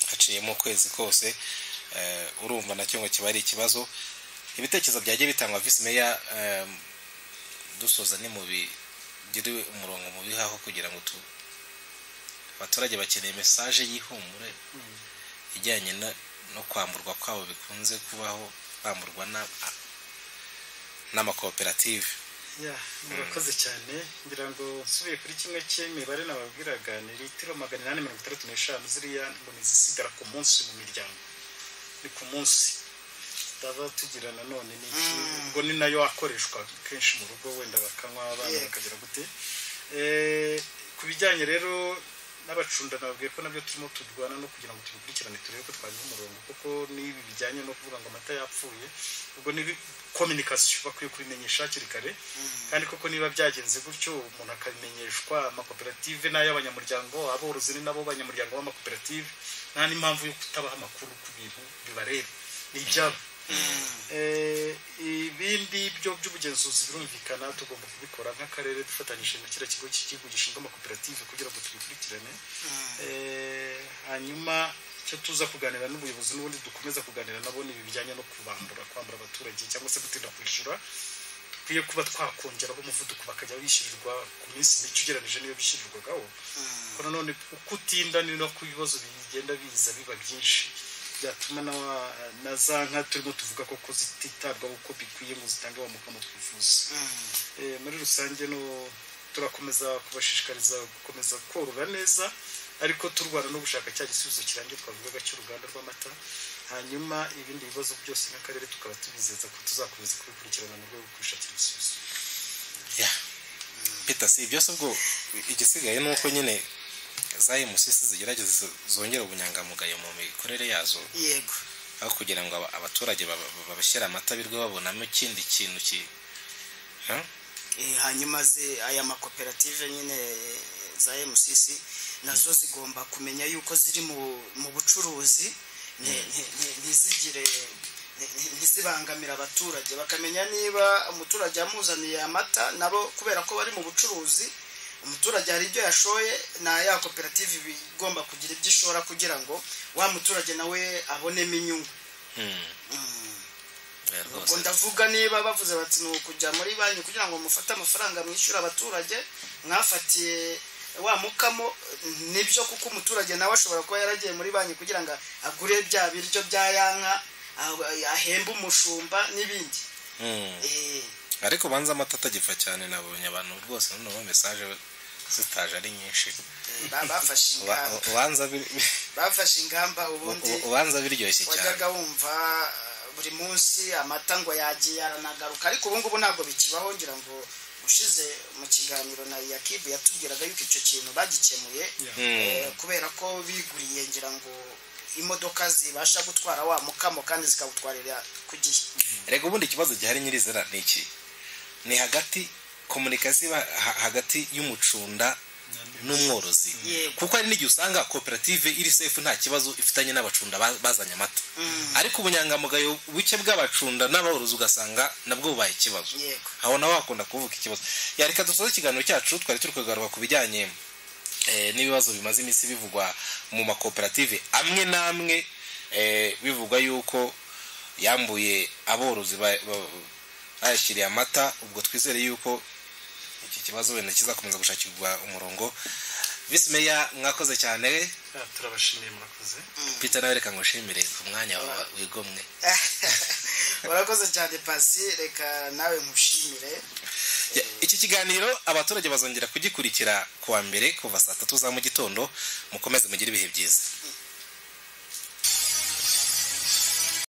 haciyemo ukwezi kose eh, urumva nacyo ngo kiba ari ikibazo ibitekerezo byagiye bitangwa visi meya eh, dusoza ni mu bigire umurongo mu bihaho kugira ngo tu abaturage bakeneye mesaje y'ihumure ijyanye no no kwamburwa kwabo bikunze kubaho bamburwa na- n'amakoperative ya murakoze cyane ngira ngo nsubiye kuri kimwe cy'imibare nababwiraga ni litiro magana inani mirongo itandatu n'eshanu ziriya ngo ni izisigara ku munsi mu miryango ni ku munsi tutaba tugira nanone ni iki ubwo ni nayo akoreshwa kenshi mu rugo wenda bakanywa abana bakagira gute Eh, ku bijyanye rero n'abacunda nababwiye ko nabyo turimo turwana no kugira ngo tubikurikirane turebe ko twagira umurongo kuko n'ibi bijyanye no kuvuga ngo amata yapfuye ubwo ni kominikasiyo bakwiye kubimenyesha hakiri kare kandi koko niba byagenze gutyo umuntu akabimenyeshwa amakoperative n'ay'abanyamuryango aborozi ni nabo banyamuryango b'amakoperative nta n'impamvu yo kutabaha amakuru ku bintu bibareba ni ibyabo Eh, ibindi byo by'ubugenzuzi birumvikana tugomba kubikora nk'akarere dufatanyije na kiriya kigo cy'igihugu gishinzwe amakoperative kugira ngo tubikurikirane Eh, hanyuma icyo tuza kuganira n'ubuyobozi n'ubundi dukomeza kuganira nabo ni ibi bijyanye no kubambura kwambura abaturage cyangwa se gutinda kwishyura dukwiye kuba twakongeraho umuvuduko bakajya bishyurirwa ku minsi mike ugereranyije n'iyo bishyurirwagaho kuko nanone uko utinda ni nako ibibazo bigenda biza biba byinshi byatuma na wa- na za nka turimo tuvuga koko zititabwaho uko bikwiye ngo zitange wa mukamo twifuza Eh, muri rusange no turakomeza kubashishikariza gukomeza korora neza ariko turwana no gushaka cya gisubizo kirangiye twavugaga cy'uruganda rw'amata hanyuma ibindi bibazo byose nk'akarere tukaba tubizeza ko tuzakomeza kubikurikirana mu rwego rwo kubishakira ibisubizo peter si byose ubwo igisigaye ni uko nyine za emusisi zigerageza zongera ubunyangamugayo mu mikorere yazo yego aho kugira ngo aba- abaturage baba- babashyira amata birwe babonamo ikindi kintu ki Ha? Eh, hanyuma ze aya makoperative nyine za MCC nazo zigomba kumenya yuko ziri mu mu bucuruzi nti- nti- nti- ntizigire nti- nti- ntizibangamira abaturage bakamenya niba umuturage yamuzaniye amata nabo kubera ko bari mu bucuruzi umuturage hari ibyo yashoye ni ya koperative iba igomba kugira ibyo ishora kugira ngo wa muturage nawe abonemo inyungu ubwo ndavuga niba bavuze bati ni ukujya muri banki kugira ngo mufate amafaranga mwishyure abaturage mwafatiye wa mukamo nibyo kuko umuturage nawe ashobora kuba yaragiye muri banki kugira ngo agure bya biryo bya yanka ah- ahembe umushumba n'ibindi Eh, ariko banza amata atagipfa cyane nabonye abantu rwose noneho mesaje zitaje ari nyinshi ba- bafashe Uba- ingamba ubanza bir- bafashe ingamba ubundi u- ubanza biryoshye cyane wajyaga wumva uh, buri munsi amata ngo yagiye aranagaruka ariko ubu ngubu ntabwo bikibaho ngira ngo ushize mu kiganiro na yakibu yatubwiraga yuko icyo kintu bagikemuye Mm. eh, kubera ko biguriye ngira ngo imodoka zibasha gutwara wa mukamo kandi zikawutwarira ku gihe rega ubundi ikibazo gihari nyirizina ni iki ni hagati komunikasiyo iba ha- hagati y'umucunda n'umworozi kuko hari n'igihe usanga koperative iri sefu nta kibazo ifitanye n'abacunda ba- bazanye amata ariko ubunyangamugayo buke bw'abacunda n'aborozi ugasanga nabwo bubaye ikibazo aho nawe wakunda kuvuga ikibazo yareka dusoze ikiganiro cyacu twari turi kugaruka ku bijyanye eh, n'ibibazo bimaze iminsi bivugwa mu makoperative amwe n'amwe eh, bivugwa yuko yambuye aborozi ba- ba- bayashyiriye amata ubwo twizere yuko iki kibazo wenda kizakomeza gushakirwa umurongo visi meya mwakoze cyane turabashimiye murakoze peter nawe reka ngushimire ku mwanya wa- wigomwe urakoze cyane pasi reka nawe nkushimire Ya- iki kiganiro abaturage bazongera kugikurikira kuwa mbere kuva saa tatu za mu gitondo mukomeze mugire ibihe byiza